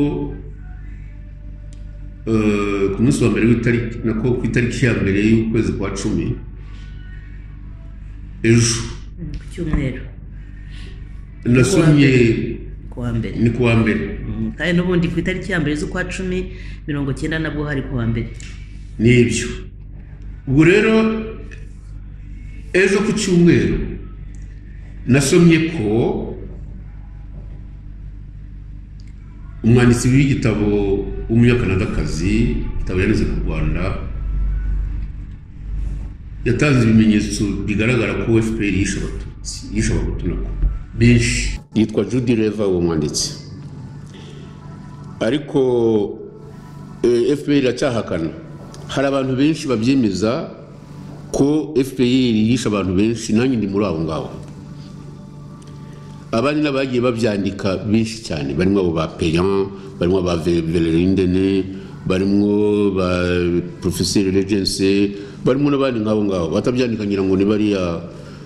eh, ku munsi wa mbere w'itariki nako ku itariki ya mbere y'ukwezi kwa cumi ejo ku cyumweru nasomye ku wa mbere ni ku wa mbere Mm, kandi n'ubundi ku itariki ya mbere z'ukwa cumi mirongo cyenda nabwo hari ku wa mbere nibyo ubwo rero ejo ku cyumweru nasomye ko umwanditsi w'igitabo w'umunyakanadakazi igitabo yageze ku rwanda yatanze ibimenyetso bigaragara ko fpr yishe abatutsi yishe abahutu nako benshi yitwa judy reva uwo mwanditsi ariko eh, fpr iracyahakana hari abantu benshi babyemeza ko fpr yishe abantu benshi nanjye ndi muri abo ngabo abandi n'abagiye babyandika benshi cyane barimo abo ba peyan barimo ba Ve- velerindene barimo ba professeur regense barimo n'abandi nk'abo ngabo batabyandika ngira ngo ni bariya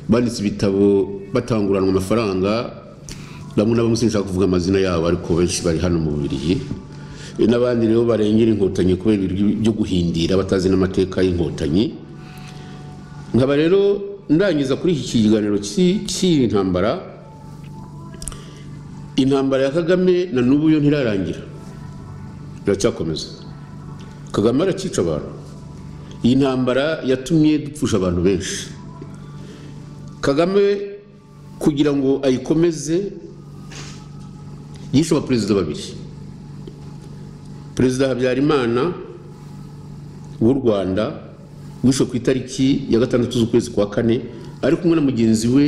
banditse ibitabo batanguranwa amafaranga bamwe na bamwe sinshaka kuvuga amazina yabo ariko benshi bari hano mu bubirigi E, n'abandi rero barengera inkotanyi kubera ibiryo byo guhindira batazi n'amateka y'inkotanyi nkaba rero ndangiza kuri iki kiganiro cy'i- cy'iyi ntambara intambara ya kagame na n'ubu yo ntirarangira iracyakomeza kagame arakica abantu iyi ntambara yatumye dupfusha abantu benshi kagame kugira ngo ayikomeze yishe abaperezida babiri perezida habyarimana w'u rwanda wishwe ku itariki ya gatandatu z'ukwezi kwa kane ari kumwe na mugenzi we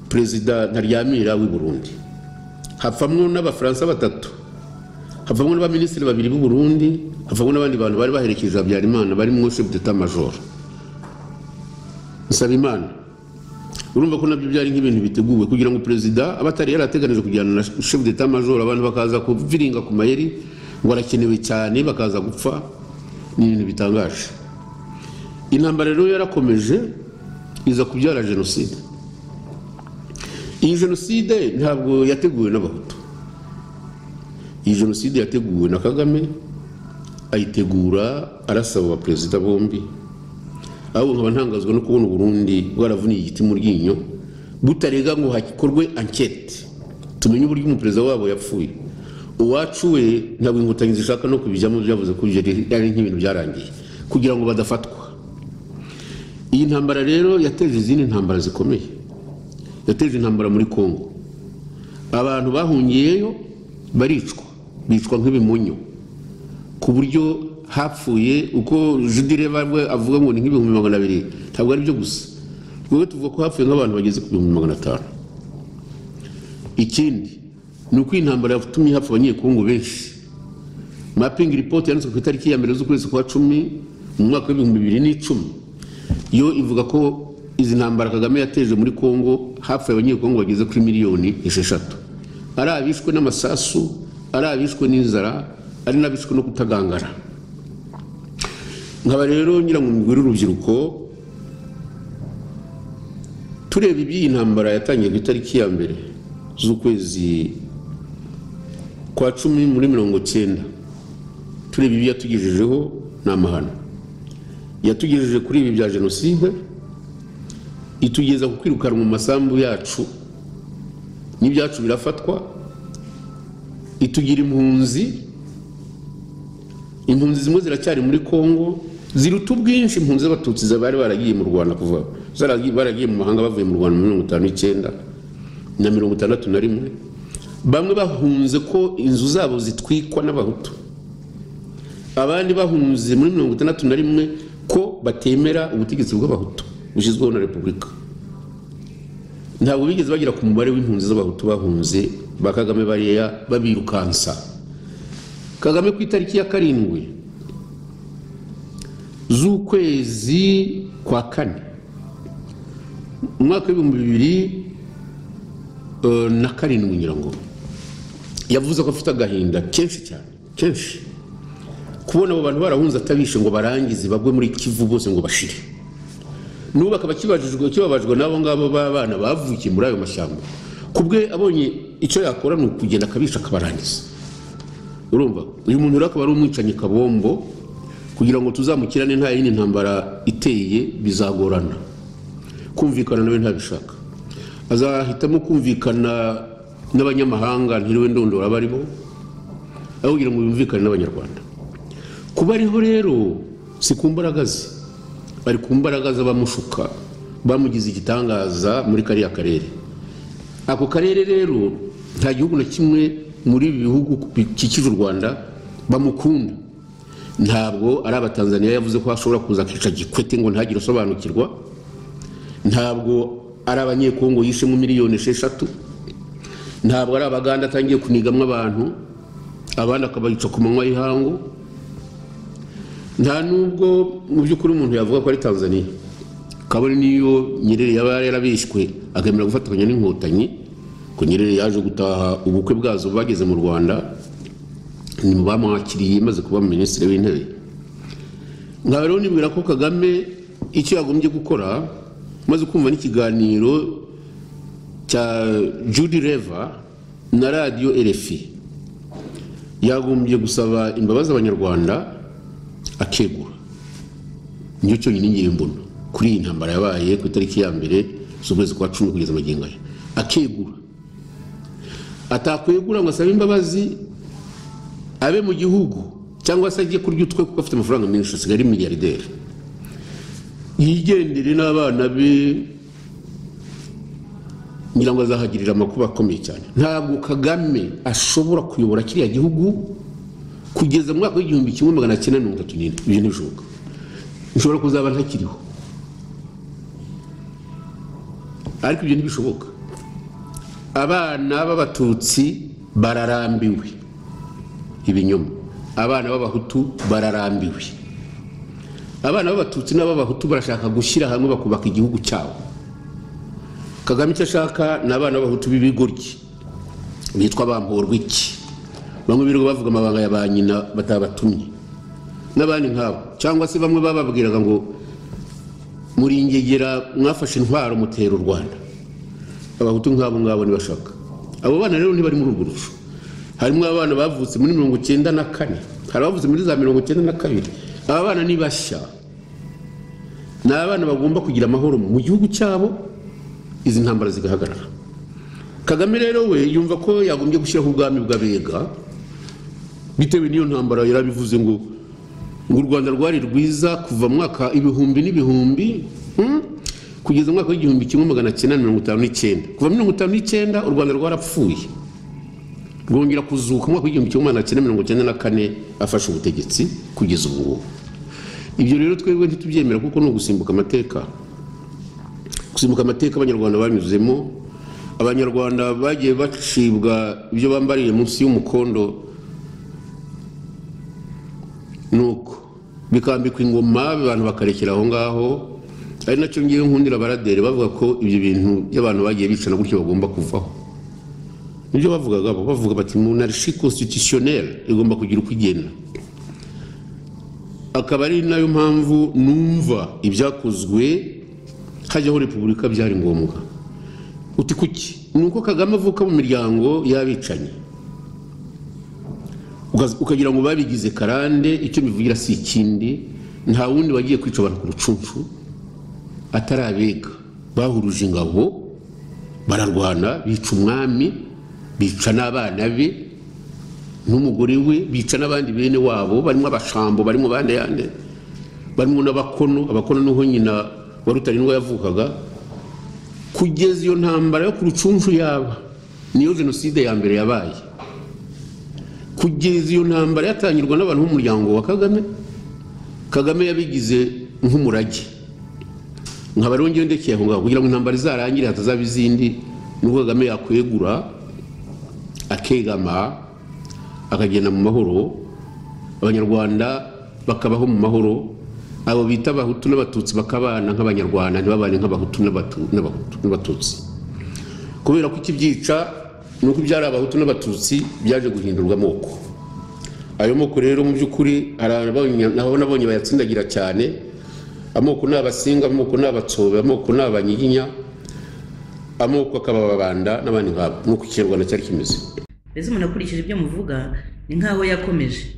perezida ntaryamira w'i burundi hapfamwo n'abafaransa batatu havamo n'abaminisitiri babiri b'u burundi havamo n'abandi bantu bari baherekeje habyarimana barimo chef d'etat major nsabimana urumva ko nabyo byari nk'ibintu biteguwe kugira ngo perezida aba atari yarateganije kujyana na chef d'etat major abantu bakaza kuviringa ku mayeri ngo arakenewe cyane bakaza gupfa ni ibintu bitangaje intambara rero yarakomeje iza kubyara jenoside iyi jenoside ntabwo yateguwe n'abahutu iyi jenoside yateguwe na kagame ayitegura arasaba abaperezida bombi ahubwo nkaba ntangazwa no kubona uburundi bwaravuniye igiti mu ryinyo butarega ngo hakorwe ankete tumenye uburyo umuperezida wabo yapfuye uwacu we ntabwo inkotanyi zishaka no kubijyamo byavuze ko ibyo ari nk'ibintu byarangiye kugira ngo badafatwa iyi ntambara rero yateje izindi ntambara zikomeye yateje intambara muri Kongo abantu bahungiyeyo baricwa bicwa nk'ibimonyo ku buryo hapfuye uko judireva we avuga ngo ni nk'ibihumbi magana abiri ntabwo ari byo gusa wowe tuvuga ko hapfuye nk'abantu bageze ku bihumbi magana atanu ikindi ni uko iyi ntambara yatumye hapfa abanyekongo benshi mapingi ripoti yanditswe ku itariki ya mbere z'ukwezi kwa cumi mu mwaka w'ibihumbi bibiri n'icumi yo ivuga ko izi ntambara kagame yateje muri kongo hapfuye abanyekongo bageze kuri miliyoni esheshatu ari abishwe n'amasasu ari abishwe n'inzara ari n'abishwe no kutagangara nkaba rero ngira ngo mubwire urubyiruko tureba iby'iyi ntambara yatangiye ku itariki ya mbere z'ukwezi kwa cumi muri mirongo cyenda tureba ibyo yatugejejeho ni amahano yatugejeje kuri ibi bya jenoside itugeza ku kwirukanwa mu masambu yacu n'ibyacu birafatwa itugira impunzi impunzi zimwe ziracyari muri kongo ziruta ubwinshi impunzi z'abatutsi bari baragiye mu rwanda kuva zaragiye- baragiye mu mahanga bavuye mu rwanda muri mirongo itanu n'icyenda na mirongo itandatu na rimwe bamwe bahunze ko inzu zabo zitwikwa n'abahutu abandi bahunze muri mirongo itandatu na rimwe ko batemera ubutegetsi bw'abahutu bushyizweho na repubulika ntabwo bigeze bagera ku mubare w'impunzi z'abahutu bahunze ba kagame bariya babirukansa kagame ku itariki ya karindwi z'ukwezi kwa kane mu mwaka w'ibihumbi bibiri eh, na karindwi ngira ngo yavuze ko afite agahinda kenshi cyane kenshi kubona abo bantu barahunze atabishe ngo barangize bagwe muri kivu bose ngo bashire n'ubu akaba akibajijwe- akibabajwe n'abo ngabo b'abana bavukiye muri ayo mashyamba ku bwe abonye icyo yakora ni ukugenda akabisha akabarangiza urumva uyu muntu rero akaba ari umwicanyi kabombo kugira ngo tuzamukirane nta yindi ntambara iteye bizagorana kumvikana nawe ntabishaka azahitamo kumvikana n'abanyamahanga ntiriwe ndondora abarimo aho kugira ngo yumvikane n'abanyarwanda kuba ariho rero si ku mbaraga ze ari ku mbaraga z'abamushuka bamugize igitangaza muri kariya karere ako karere rero nta gihugu na kimwe muri ibi bihugu bikikije u rwanda bamukunda ntabwo ari abatanzaniya yavuze ko ashobora kuza akica gikwete ngo ntagire usobanukirwa ntabwo ari abanyekongo yishemo miliyoni esheshatu ntabwo ari abaganda atangiye kunigamo abantu abandi akabayica ku manywa y'ihangu nta nubwo mu by'ukuri umuntu yavuga ko ari tanzaniya kabone niyo nyerere yaba yarabishywe agamira gufatanya n'inkotanyi ko nyerere yaje gutaha ubukwe bwazo bageze mu rwanda ni mu bamwakiriye maze kuba minisitiri w'intebe nkaba rero nibwira ko kagame icyo yagombye gukora maze kumva n'ikiganiro cya judy reva na radiyo rfi yagombye gusaba imbabazi abanyarwanda akegura nicyo cyonyine ngiye mbona kuri iyi ntambara yabaye ku itariki ya mbere z'ukwezi kwa cumi kugeza magingo aya akegura atakwegura ngo asabe imbabazi abe mu gihugu cyangwa se ajye kurya utwe kuko afite amafaranga menshi asigaye ari miyarideri yigendere n'abana be ngira ngo azahagirira amakuba akomeye cyane ntabwo kagame ashobora kuyobora kiriya gihugu kugeza mu mwaka w'igihumbi kimwe magana cyenda mirongo itatu n'indwi ibyo ntibishoboka nshobora kuzaba ntakiriho ariko ibyo ntibishoboka abana b'abatutsi bararambiwe ibinyoma abana b'abahutu bararambiwe abana b'abatutsi n'ab'abahutu barashaka gushyira hamwe bakubaka igihugu cyabo kagame icyo ashaka ni abana b'abahutu b'ibigoryi bitwa bamporwa iki bamwe birirwa bavuga amabanga ya ba nyina batabatumye n'abandi nkabo cyangwa se bamwe bababwiraga ngo muri ingegera mwafashe intwaro mutera u rwanda abahutu nk'abo ngabo ntibashaka abo bana rero ntibari muri urwo rusho harimo abana bavutse muri mirongo icyenda na kane hari abavutse muri za mirongo icyenda na kabiri aba bana ni bashya ni abana bagomba kugira amahoro mu gihugu cyabo izi ntambara zigahagarara kagame rero we yumva ko yagombye gushyiraho ubwami bw'abega bitewe n'iyo ntambara yarabivuze ngo ngo u rwanda rwari rwiza kuva mu mwaka ibihumbi n'ibihumbi hmm, kugeza mu mwaka w'igihumbi kimwe magana cyenda na mirongo itanu n'icyenda kuva muri mirongo itanu n'icyenda u rwanda rwarapfuye rwongera kuzuka mu mwaka w'igihumbi kimwe magana cyenda mirongo icyenda na kane afashe ubutegetsi kugeza ubu ngubu ibyo rero twebwe ntitubyemera kuko ni ugusimbuka amateka gusimbuka amateka abanyarwanda banyuzemo abanyarwanda bagiye bacibwa ibyo bambariye munsi y'umukondo nuko bikambikwa ingoma abantu bakarekera aho ngaho ari nacyo ngiye nkundira abaraderi bavuga ko ibyo bintu by'abantu bagiye bicana gutyo bagomba kuvaho nibyo bavugaga bo bavuga bati monarchie constitutionnelle igomba kugira uko igenda akaba ari nayo mpamvu numva ibyakozwe hajyaho repubulika byari ngombwa uti kuki ni uko kagame avuka mu miryango y'abicanyi Ukaza- ukagira ngo babigize karande icyo bivugira si ikindi nta wundi wagiye kwica abantu ku rucunshu atari abega bahuruje ingabo bararwana bica umwami bica n'abana be n'umugore we bica n'abandi bene wabo barimo abashambo barimo abandi yandi barimo n'abakono abakono niho nyina wa rutarindwa yavukaga kugeza iyo ntambara yo ku rucunshu yaba niyo jenoside ya mbere yabaye kugeza iyo ntambara yatangirwa n'abantu b'umuryango wa kagame kagame yabigize nk'umurage nkaba rero ngewe ndekeye aho ngaho kugira ngo intambara izarangire hatazaba izindi nubwo kagame yakwegura akegama akagenda mu mahoro abanyarwanda bakabaho mu mahoro abo bita abahutu n'abatutsi bakabana nk'abanyarwanda ntibabane nk'abahutu n'abatu- n'abahutu- n'abatutsi kubera ko ikibyica ni uko ibyari abahutu n'abatutsi byaje guhindurwa amoko ayo moko rero mu by'ukuri hari ababonye- aho nabonye bayatsindagira cyane amoko ni abasinga amoko ni abatsobe amoko ni abanyiginya amoko akabababanda n'abandi nkabo nk'uko ikinyarwanda cyari kimeze mbese umuntu akurikije ibyo muvuga ni nk'aho yakomeje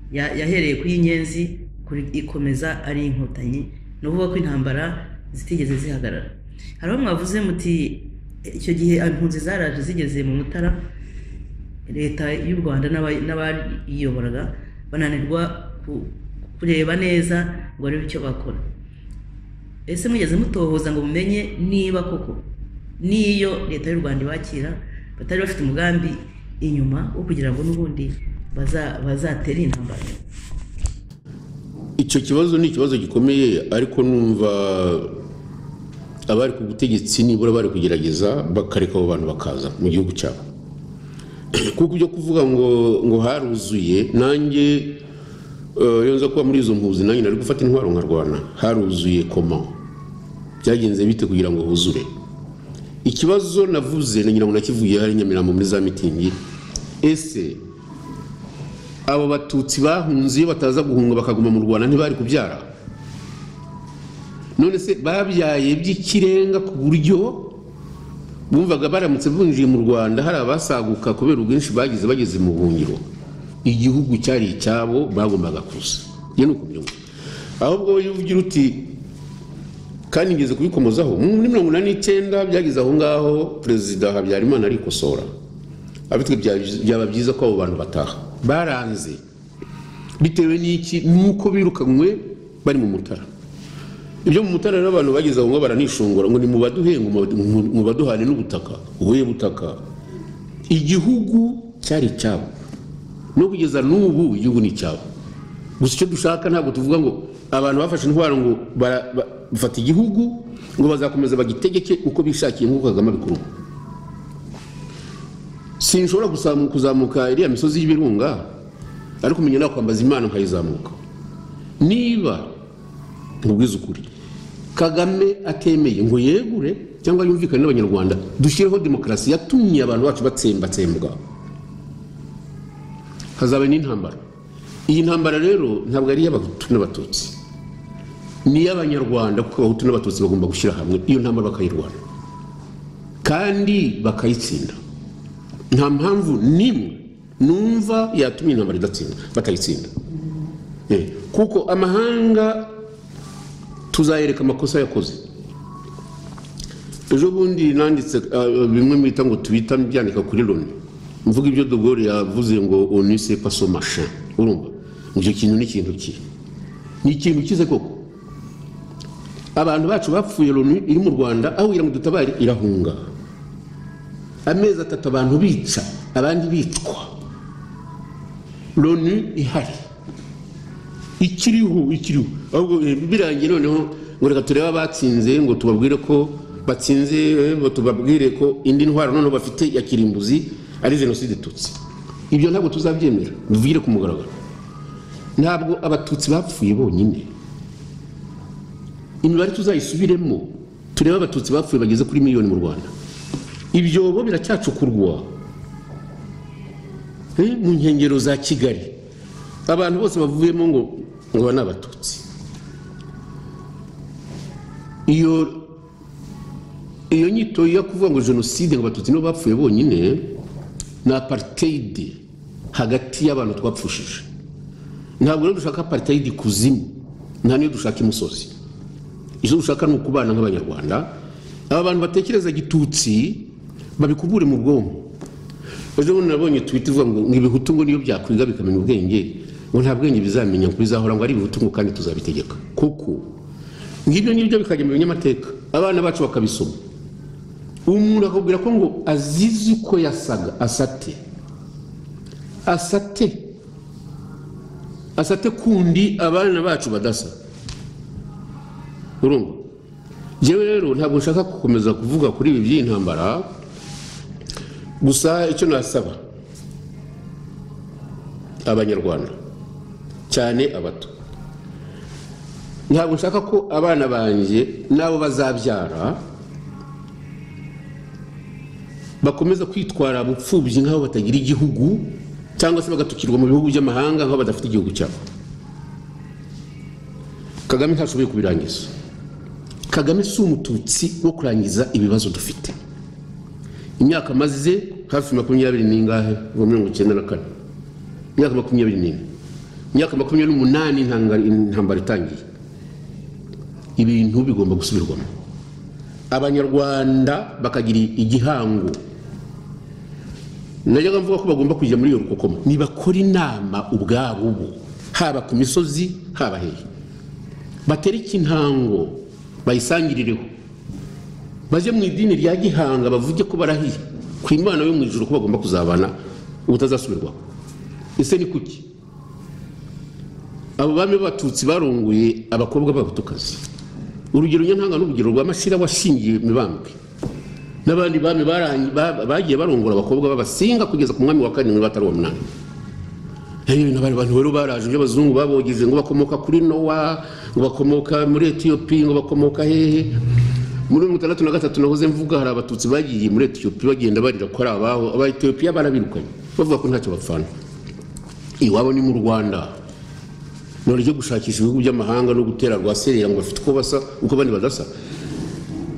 Ya- yahereye kuri inyenzi kuri- ikomeza ari inkotanyi ni ukuvuga ko intambara zitigeze zihagarara hari aho mwavuze muti icyo gihe impunzi zaraje zigeze mu mutara leta y'u rwanda n'aba- n'abayiyoboraga bananirwa ku- kureba neza ngo barebe icyo bakora ese mugeze mutohoza ngo mumenye niba koko n'iyo leta y'u rwanda ibakira batari bafite umugambi inyuma wo kugira ngo n'ubundi baza- bazatere intambara icyo kibazo ni ikibazo gikomeye ariko numva abari ku butegetsi nibura bari kugerageza bakareka abo bantu bakaza mu gihugu cyabo kuko ibyo kuvuga ngo ngo haruzuye nanjye eh, iyo nza kuba muri izo mpuzi nanjye nari gufata intwaro nkarwana haruzuye koma byagenze bite kugira ngo huzure ikibazo navuze na nyirango nakivugiye hari i nyamirambo muri za mitingi ese abo batutsi bahunze iyo bataza guhunga bakaguma mu rwanda ntibari kubyara none se babyaye by'ikirenga ku buryo bumvaga baramutse binjiye mu rwanda hari abasaguka kubera ubwinshi bagize bageze mu buhungiro igihugu cyari icyabo bagombaga kuza iyo ni uko mbyumva ahubwo wowe iyo uvugira uti kandi ngeze kubikomozaho muri mirongo inani n'icyenda byageze aho ngaho perezida habyarimana arikosora abitwe bya- byaba byiza ko abo bantu bataha baranze bitewe n'iki nuko birukanywe bari mu mutara ibyo mu mutara rero abantu bageze aho ngo baranishongora ngo ni mu baduhe ngo mubaduhe- mu baduhane n'ubutaka ubuye butaka igihugu cyari icyabo no kugeza n'ubu igihugu ni icyabo gusa icyo dushaka ntabwo tuvuga ngo abantu bafashe intwaro ngo bara- ba- bafata igihugu ngo bazakomeza bagitegeke uko bishakiye nk'uko kagame abikora ubu sinshobora kuzamu- kuzamuka iriya misozi y'ibirunga ariko umenya nakwambaza imana nkayizamuka niba nkubwiza ukuri kagame atemeye ngo yegure cyangwa yumvikane n'abanyarwanda dushyireho demokarasi yatumye abantu bacu batsembatsembwa hazaba n'intambara iyi ntambara rero ntabwo ari iy'abahutu n'abatutsi ni iy'abanyarwanda kuko abahutu n'abatutsi bagomba gushyira hamwe iyo ntambara bakayirwana kandi bakayitsinda nta mpamvu n'imwe numva yatumye intambara idatsinda batayitsinda Eh, kuko amahanga tuzayereka amakosa yakoze ejo bundi nanditse ah, bimwe mwita ngo tubita byandika kuri loni mvuga ibyo dogore yavuze ngo onise paso masha urumva ngo icyo kintu ni ikintu ki ni ikintu kize koko abantu bacu bapfuye loni iri mu rwanda aho kugira ngo dutabare irahunga amezi atatu abantu bica abandi bicwa loni ihari ikiriho ikiriho ahubwo eh, birangiye noneho ngo reka turebe abatsinze ngo tubabwire ko batsinze eh, ngo tubabwire ko indi ndwara noneho bafite ya kirimbuzi ari jenoside itutsi ibyo ntabwo tuzabyemera bivugire ku mugaragaro ntabwo abatutsi bapfuye bonyine imibare tuzayisubiremo turebe abatutsi bapfuye bageze kuri miliyoni mu rwanda ibyobo biracyacukurwa eh, mu nkengero za kigali abantu bose bavuyemo ngo ngo aba ni abatutsi iyo iyo nyito yo kuvuga ngo jenoside ngo abatutsi nibo bapfuye bonyine ni apartheid hagati y'abantu twapfushije ntabwo rero dushaka apartheid kuzimu nta niyo dushaka imusozi icyo dushaka ni ukubana nk'abanyarwanda aba bantu batekereza gitutsi babikubure mu bwonko ejo bundi nabonye twita ivuga ngo ngo ibihutu ngo niyo byakwiga bikamenya ubwenge ngo nta bwenge bizamenya ngo bizahora ngo ari ibibutungu kandi tuzabitegeka kuko ngibyo ngibyo bikajya mu binyamateka abana bacu bakabisoma umuntu akabwira ko ngo azizi uko yasaga asate asate asate kundi abana bacu badasa urumva njyewe rero ntabwo nshaka gukomeza kuvuga kuri ibi by'intambara gusa icyo nasaba abanyarwanda cyane abato ntabwo nshaka ko abana banjye n'abo bazabyara bakomeza kwitwara bupfubyi nk'aho batagira igihugu cyangwa se bagatukirwa mu bihugu by'amahanga nk'aho badafite igihugu cyabo kagame ntashoboye kubirangiza kagame si umututsi wo kurangiza ibibazo dufite imyaka amaze hafi makumyabiri n'ingahe ngo mirongo icyenda na kane imyaka makumyabiri n'ine imyaka makumyabiri n'umunani intambara itangiye ibintu bigomba gusubirwamo abanyarwanda bakagira igihango najyaga mvuga ko bagomba kujya muri iyo rukokoma nibakora inama ubwabo bo haba ku misozi haba hehe batere ikintango bayisangirireho bajye mu idini rya gihanga bavuge ko barahiye ku imana yo mu ijoro ko bagomba kuzabana ubutazasubirwaho ese ni kuki abo bami b'abatutsi barongoye abakobwa b'abatukazi urugero nyantanga n'urugero rwa mashira washingiye mibambwe n'abandi bami bagiye barongora abakobwa b'abasinga kugeza ku mwami wa karindwi batari uwa munani n'abandi bantu rero baraje ibyo abazungu babogeje ngo bakomoka kuri nowa ngo bakomoka muri etiyopi ngo bakomoka hehe muri mirongo itandatu na gatatu nahoze mvuga hari abatutsi bagiye muri etiyopi bagenda barira ko ari abaho aba etiyopiya barabirukanye bavuga ko ntacyo bapfana iwabo ni mu rwanda none ryo gushakisha ibihugu by'amahanga no gutera rwaserera ngo bafite uko basa uko abandi badasa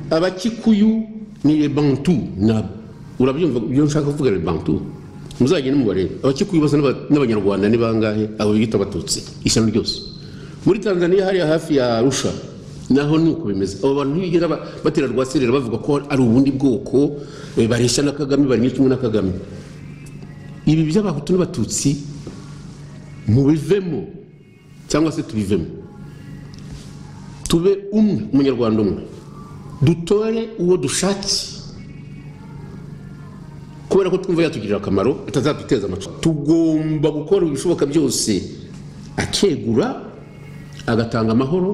abakikuyu ni lebantu nabo urabyumva ibyo nshaka kuvuga lebantu muzajye nimubarebe abakikuyu basa n'abanyarwanda ni bangahe abo bita abatutsi ishyano ryose muri tanzania hariya hafi ya arusha naho ni uko bimeze abo bantu ntibigera batera rwaserera bavuga ko ari ubundi bwoko bareshya na kagame bari muri kimwe na kagame ibi by'abahutu n'abatutsi mubivemo cyangwa se tubivemo tube umwe umunyarwanda umwe dutore uwo dushakiye kubera ko twumva yatugirira akamaro atazaduteza amacupa tugomba gukora ibishoboka byose akegura agatanga amahoro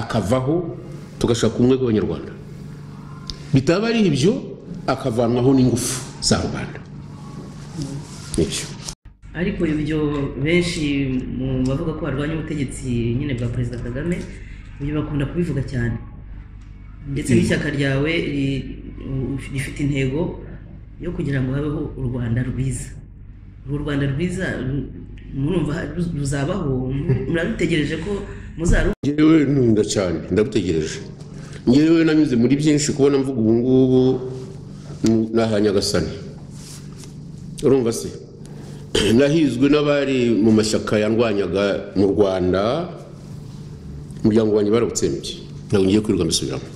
akavaho tugashaka ubumwe bw'abanyarwanda bitaba ari ibyo akavanwaho n'ingufu za rubanda nibyo ariko ibyo benshi mu bavuga ko barwanya ubutegetsi nyine bwa perezida kagame ibyo bakunda kubivuga cyane ndetse n'ishyaka ryawe rifite intego yo kugira ngo habeho u rwanda rwiza uru rwanda rwiza murumva ruzabaho murarutegereje ko muzaruha ngewe ntunga cyane ndarutegereje ngewe nanyuze muri byinshi kubona mvuga ubu ngubu nahanyagasane urumva se nahizwe n'abari mu mashyaka yarwanyaga mu rwanda umuryango wanjye barawutsembye ntabwo ngiye kwirirwa mbisubiramo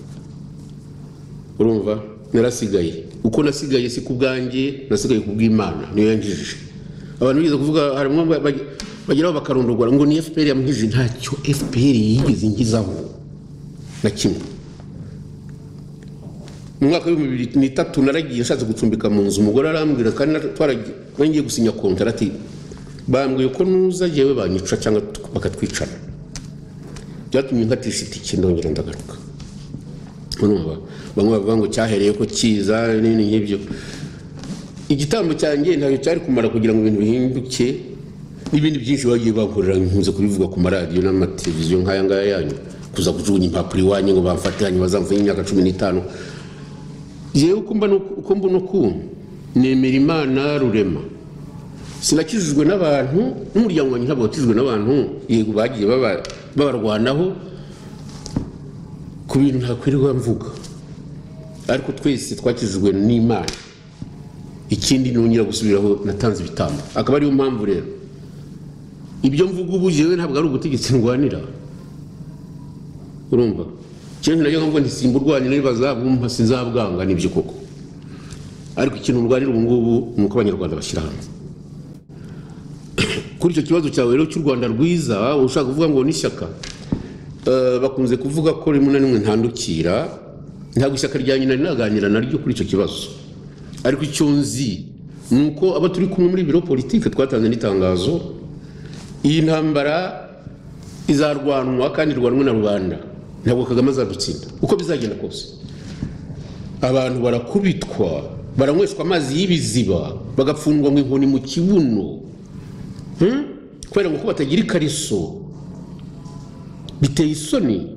urumva narasigaye uko nasigaye si ku bwanjye nasigaye ku bw'imana niyo yangijije abantu bigeze kuvuga harimo bageraho bakarondogora ngo ni fpr yamuhije ntacyo fpr yigeze ngizaho na kimwe mu mwaka w'ibihumbi bibiri n'itatu naragiye nshatse gucumbika mu nzu umugore arambwira kandi ngiye gusinya kontarati bambwiye ko nuza yewe banyica cyangwa bakatwicana byatumye nkatisha itike ndongera ndagaruka bamwe bavuga ngo cyahereye ko kiza n'ibindi nk'ibyo igitambo cyanjye ntabwo cyari kumara kugira ngo ibintu bihinduke n'ibindi byinshi bagiye bakorera nkunze kubivuga ku maradiyo n'amateleviziyo nk'aya ngaya yanyu kuza kujugunya impapuro iwanyu ngo bamfatiranye bazamvuye imyaka cumi n'itanu yewe uko mbona ukuntu nemera imana rurema sinakijijwe n'abantu n'umuryango wanjye ntabwo wakijijwe n'abantu yego bagiye babarwanaho ku bintu ntakwirirwa mvuga ariko twese twakijijwe n'imana ikindi nongera gusubiraho natanze ibitambo akaba ariyo mpamvu rero ibyo mvuga ubu yewe ntabwo ari ubutegetsi ndwanira urumva ikintu nacyo ngo ntisimba urwanira ntibazabumva sinzabwanga nibyo koko ariko ikintu urwanira ubu ngubu ni uko abanyarwanda bashyira hamwe ku kuri icyo kibazo cyawe rero cy'u rwanda rwiza ushaka kuvuga ngo ni ishyaka Eh, bakunze kuvuga ko rimwe na rimwe ntandukira ntabwo ishyaka rya nyina rinaganira naryo kuri icyo kibazo ariko icyo nzi ni uko abo turi kumwe muri biro politike twatanze n'itangazo iyi ntambara izarwanwa kandi irwanwe na rubanda ntabwo kagame azadutsinda uko bizagenda kose abantu barakubitwa baranyweshwa amazi y'ibiziba bagapfundwa ngo inkoni mu kibuno Hmm? kubera ngo ko batagira ikariso biteye isoni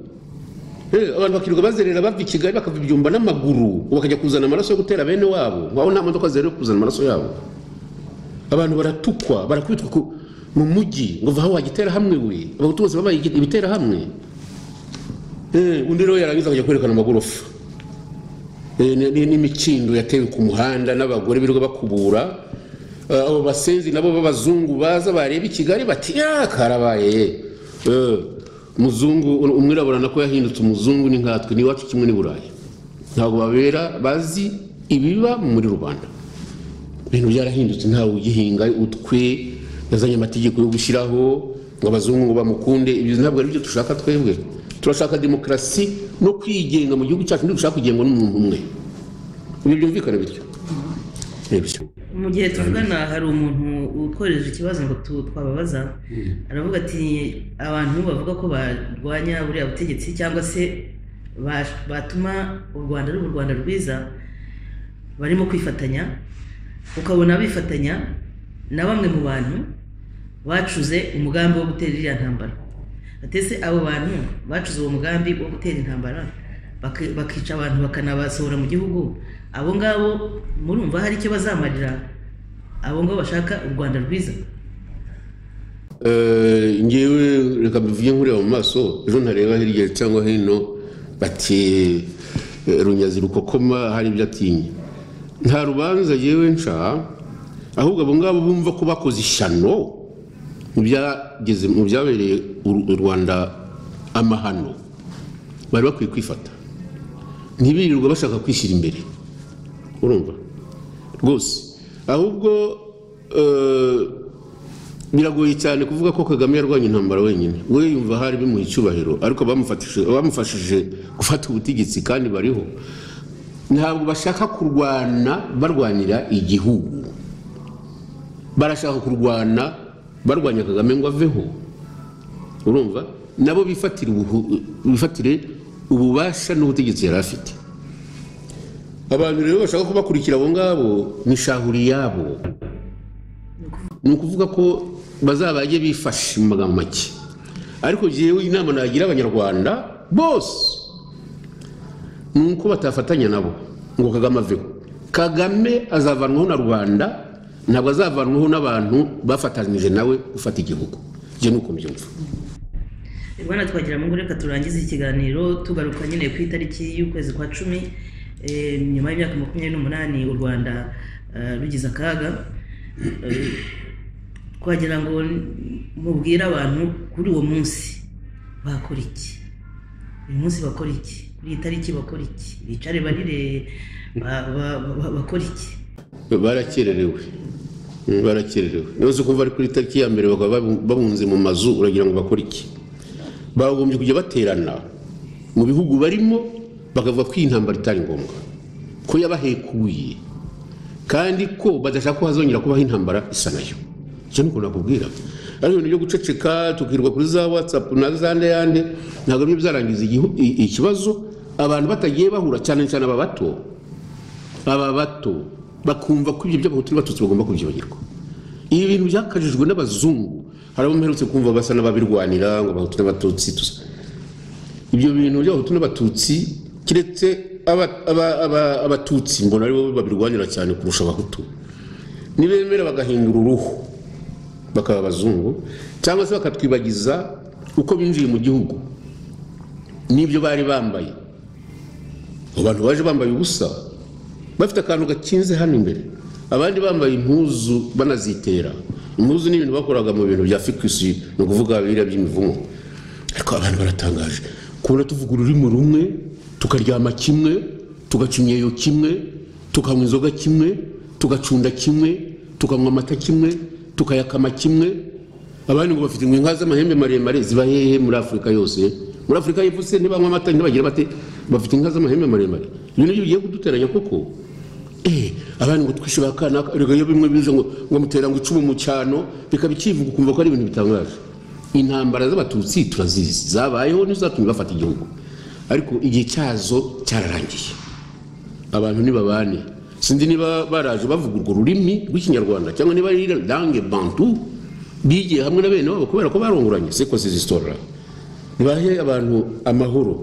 Eh, abantu bakirirwa bazerera bava i kigali bakava ibyumba n'amaguru ubu bakajya kuzana amaraso yo gutera bene wabo wabo nta modoka zero kuzana amaraso yabo abantu baratukwa barakubitwa ku- mu mujyi ngo vaho wagitera hamwe we abahutu bose babaye igi- ibitera hamwe Eh, undi rero yarangiza akajya kwerekana amagorofa Eh, ni- ni- n'imikindo yatewe ku muhanda n'abagore birirwa bakubura Eh, abo basenzi nabo b'abazungu baza bareba i kigali bati "Ah, karabaye Eh, muzungu umwirabura nako yahindutse umuzungu ni nkatwe ni iwacu kimwe n'i burayi ntabwo babera bazi ibiba muri rubanda ibintu byarahindutse ntawe ugihinga utwe yazanye amategeko yo gushyiraho ngo abazungu ngo bamukunde ibyo ntabwo ari byo dushaka twebwe turashaka demokarasi no kwigenga mu gihugu cyacu ntidushaka kugengwa n'umuntu umwe ibi byumvikana bityo Ni bityo. mu gihe tuvugana hari umuntu ukoresheje ikibazo ngo tu- twababaza aravuga ati abantu bavuga ko barwanya buriya butegetsi cyangwa se ba- batuma u rwanda ruba u rwanda rwiza barimo kwifatanya ukabona bifatanya na bamwe mu bantu bacuze umugambi wo gutera iriya ntambara atese abo bantu bacuze uwo mugambi wo gutera intambara baki- bakica abantu bakanabasohora mu gihugu abo ngabo murumva hari icyo bazamarira abo ngabo bashaka u rwanda rwiza Eh, ngewe reka mbivuge nkureba mu maso ejo ntareba hirya cyangwa hino bati eh, runyazi rukokoma hari ibyo atinya nta rubanza yewe nca ahubwo abo ngabo bumva ko bakoze ishyano mu byageze mu byabereye u- u rwanda amahano bari bakwiye kwifata ntibirirwa bashaka kwishyira imbere urumva rwose ahubwo eh, biragoye cyane kuvuga ko kagame yarwanya intambara wenyine we yumva hari bimuha icyubahiro ariko abamufatishije- abamufashije gufata ubutegetsi kandi bariho ntabwo bashaka kurwana barwanira igihugu barashaka kurwana barwanya kagame ngo aveho urumva nabo bifatire ubuhu- bifatire ububasha n'ubutegetsi yari afite abantu rero bashaka kubakurikira abo ngabo ni shahuriyabo ni ukuvuga ko bazabajye bifashe mu magambo make ariko jyewe inama nagira abanyarwanda bose ni uko batafatanya nabo ngo kagame aveho kagame azavanwaho na rubanda ntabwo azavanwaho n'abantu bafatanyije nawe gufata igihugu jye nuko mbyumva bwana twagira ngo reka turangize ikiganiro tugaruka nyine ku itariki y'ukwezi kwa cumi eh, nyuma y'imyaka makumyabiri n'umunani u rwanda eh, rugize akaga Eh, twagira ngo mubwire abantu kuri uwo munsi bakora iki uyu munsi bakora iki kuri iyi tariki bakora iki bicare barire ba- ba- ba- bakora iki barakererewe Mm, barakererewe nose kumva ari kuri tariki ya mbere bakaba babu- babunze mu mazu uragira ngo bakore iki bagombye kujya baterana mu bihugu barimo bakavuga ko iyi ntambara itari ngombwa ko yabahekuye kandi ko badashaka ko hazongera kubaho intambara isa nayo icyo ni uko nakubwira ariko ibintu byo guceceka tukirirwa kuri za watsapu na za ndeyande ntabwo byo byarangiza igihu- i- ikibazo abantu batagiye bahura cyane cyane aba bato aba bato bakumva ko ibyo by'abahutu n'abatutsi bagomba kubyibagirwa ibi bintu byakajijwe n'abazungu hari abo mperutse kumva basa n'ababirwanira ngo abahutu n'abatutsi tusa ibyo bintu by'abahutu n'abatutsi kiretse aba- aba- aba- abatutsi mbona aribo babirwanira cyane kurusha abahutu nibemera bagahindura uruhu bakaba abazungu cyangwa se bakatwibagiza uko binjiye mu gihugu n'ibyo bari bambaye abo bantu baje bambaye ubusa bafite akantu gakinze hano imbere abandi bambaye impuzu banazitera impuzu ni ibintu bakoraga mu bintu bya fikisi ni ukuvuga biriya by'imivumo ariko abantu baratangaje kubona tuvuga ururimi rumwe tukaryama kimwe tugaca imyeyo kimwe tukanywa inzoga kimwe tugacunda kimwe tukanywa amata kimwe tukayakama kimwe abandi ngo bafite inka z'amahembe maremare ziba hehe muri afurika yose muri afurika y'epfo se ntibanywa amata ntibagira bate bafite inka z'amahembe maremare ibintu ibyo bigiye kuduteranya koko eh abandi ngo twishyura akanaka erega iyo bimwe biza ngo ngo mutera ngo icumu mu cyano bikaba ikivuga ukumva ko ari ibintu bitangaje intambara z'abatutsi turazizi zabayeho n'izatumye bafata igihugu ariko igihe cyazo cyararangiye abantu ntibabane sinzi niba baraje bavuga urwo rurimi rw'ikinyarwanda cyangwa niba ari lange bantu bigiye hamwe na bene wabo kubera ko barunguranye seko zizisitora ntibahe abantu amahoro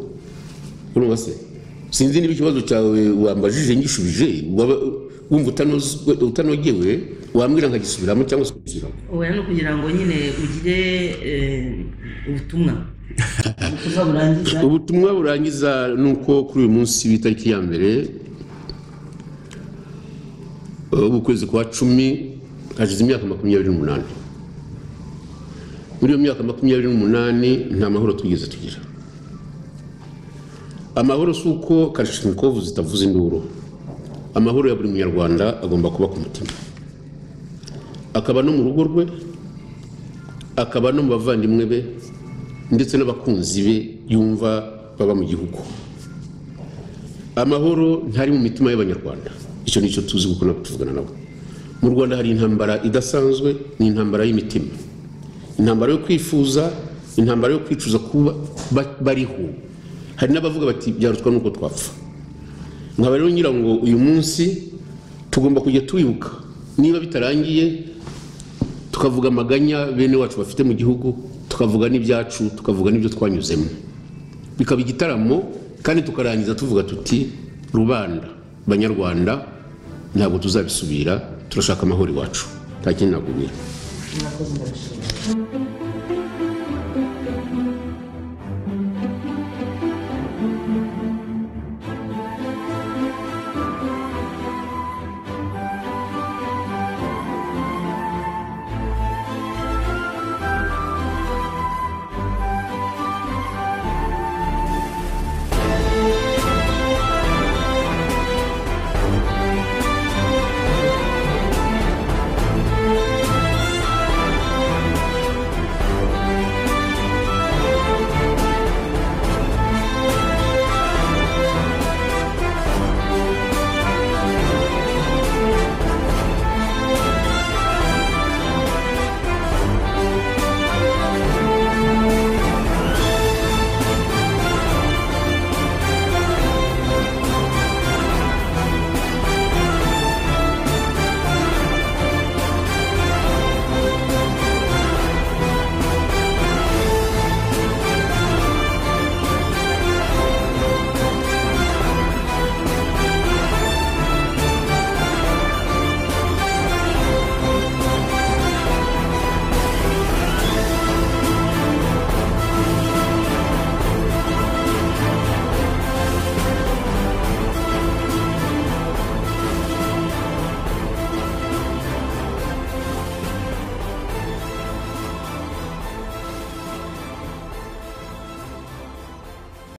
urumva se sinzi niba ikibazo cyawe wambajije ngishubije waba- wumva utanozwe- utanogewe wambwira nkagisubiramo cyangwa se ukabisubiramo oya ni ukugira ngo nyine ugire eh, ubutumwa ubutumwa burangiza ubutumwa burangiza ni uko kuri uyu munsi w'itariki ya mbere uh, w'ukwezi kwa cumi hashize imyaka makumyabiri n'umunani muri iyo myaka makumyabiri n'umunani nta mahoro twigeze tugira amahoro si uko karashimikovu zitavuza induru amahoro ya buri munyarwanda agomba kuba ku mutima akaba no mu rugo rwe akaba no mu bavandimwe be ndetse n'abakunzi be yumva baba mu gihugu amahoro ntari mu mitima y'abanyarwanda icyo ni cyo tuzi kuko ntabwo tuvugana nabo mu rwanda hari intambara idasanzwe ni intambara y'imitima intambara yo kwifuza intambara yo kwicuza kuba ba- bariho hari n'abavuga bati byarutwa n'uko twapfa nkaba rero ngira ngo uyu munsi tugomba kujya twibuka niba bitarangiye tukavuga amaganya bene wacu bafite mu gihugu tukavuga n'ibyacu tukavuga n'ibyo twanyuzemo bikaba igitaramo kandi tukarangiza tuvuga tuti rubanda banyarwanda ntabwo tuzabisubira turashaka amahoro iwacu nta kindi nakubwira murakoze ndabishimira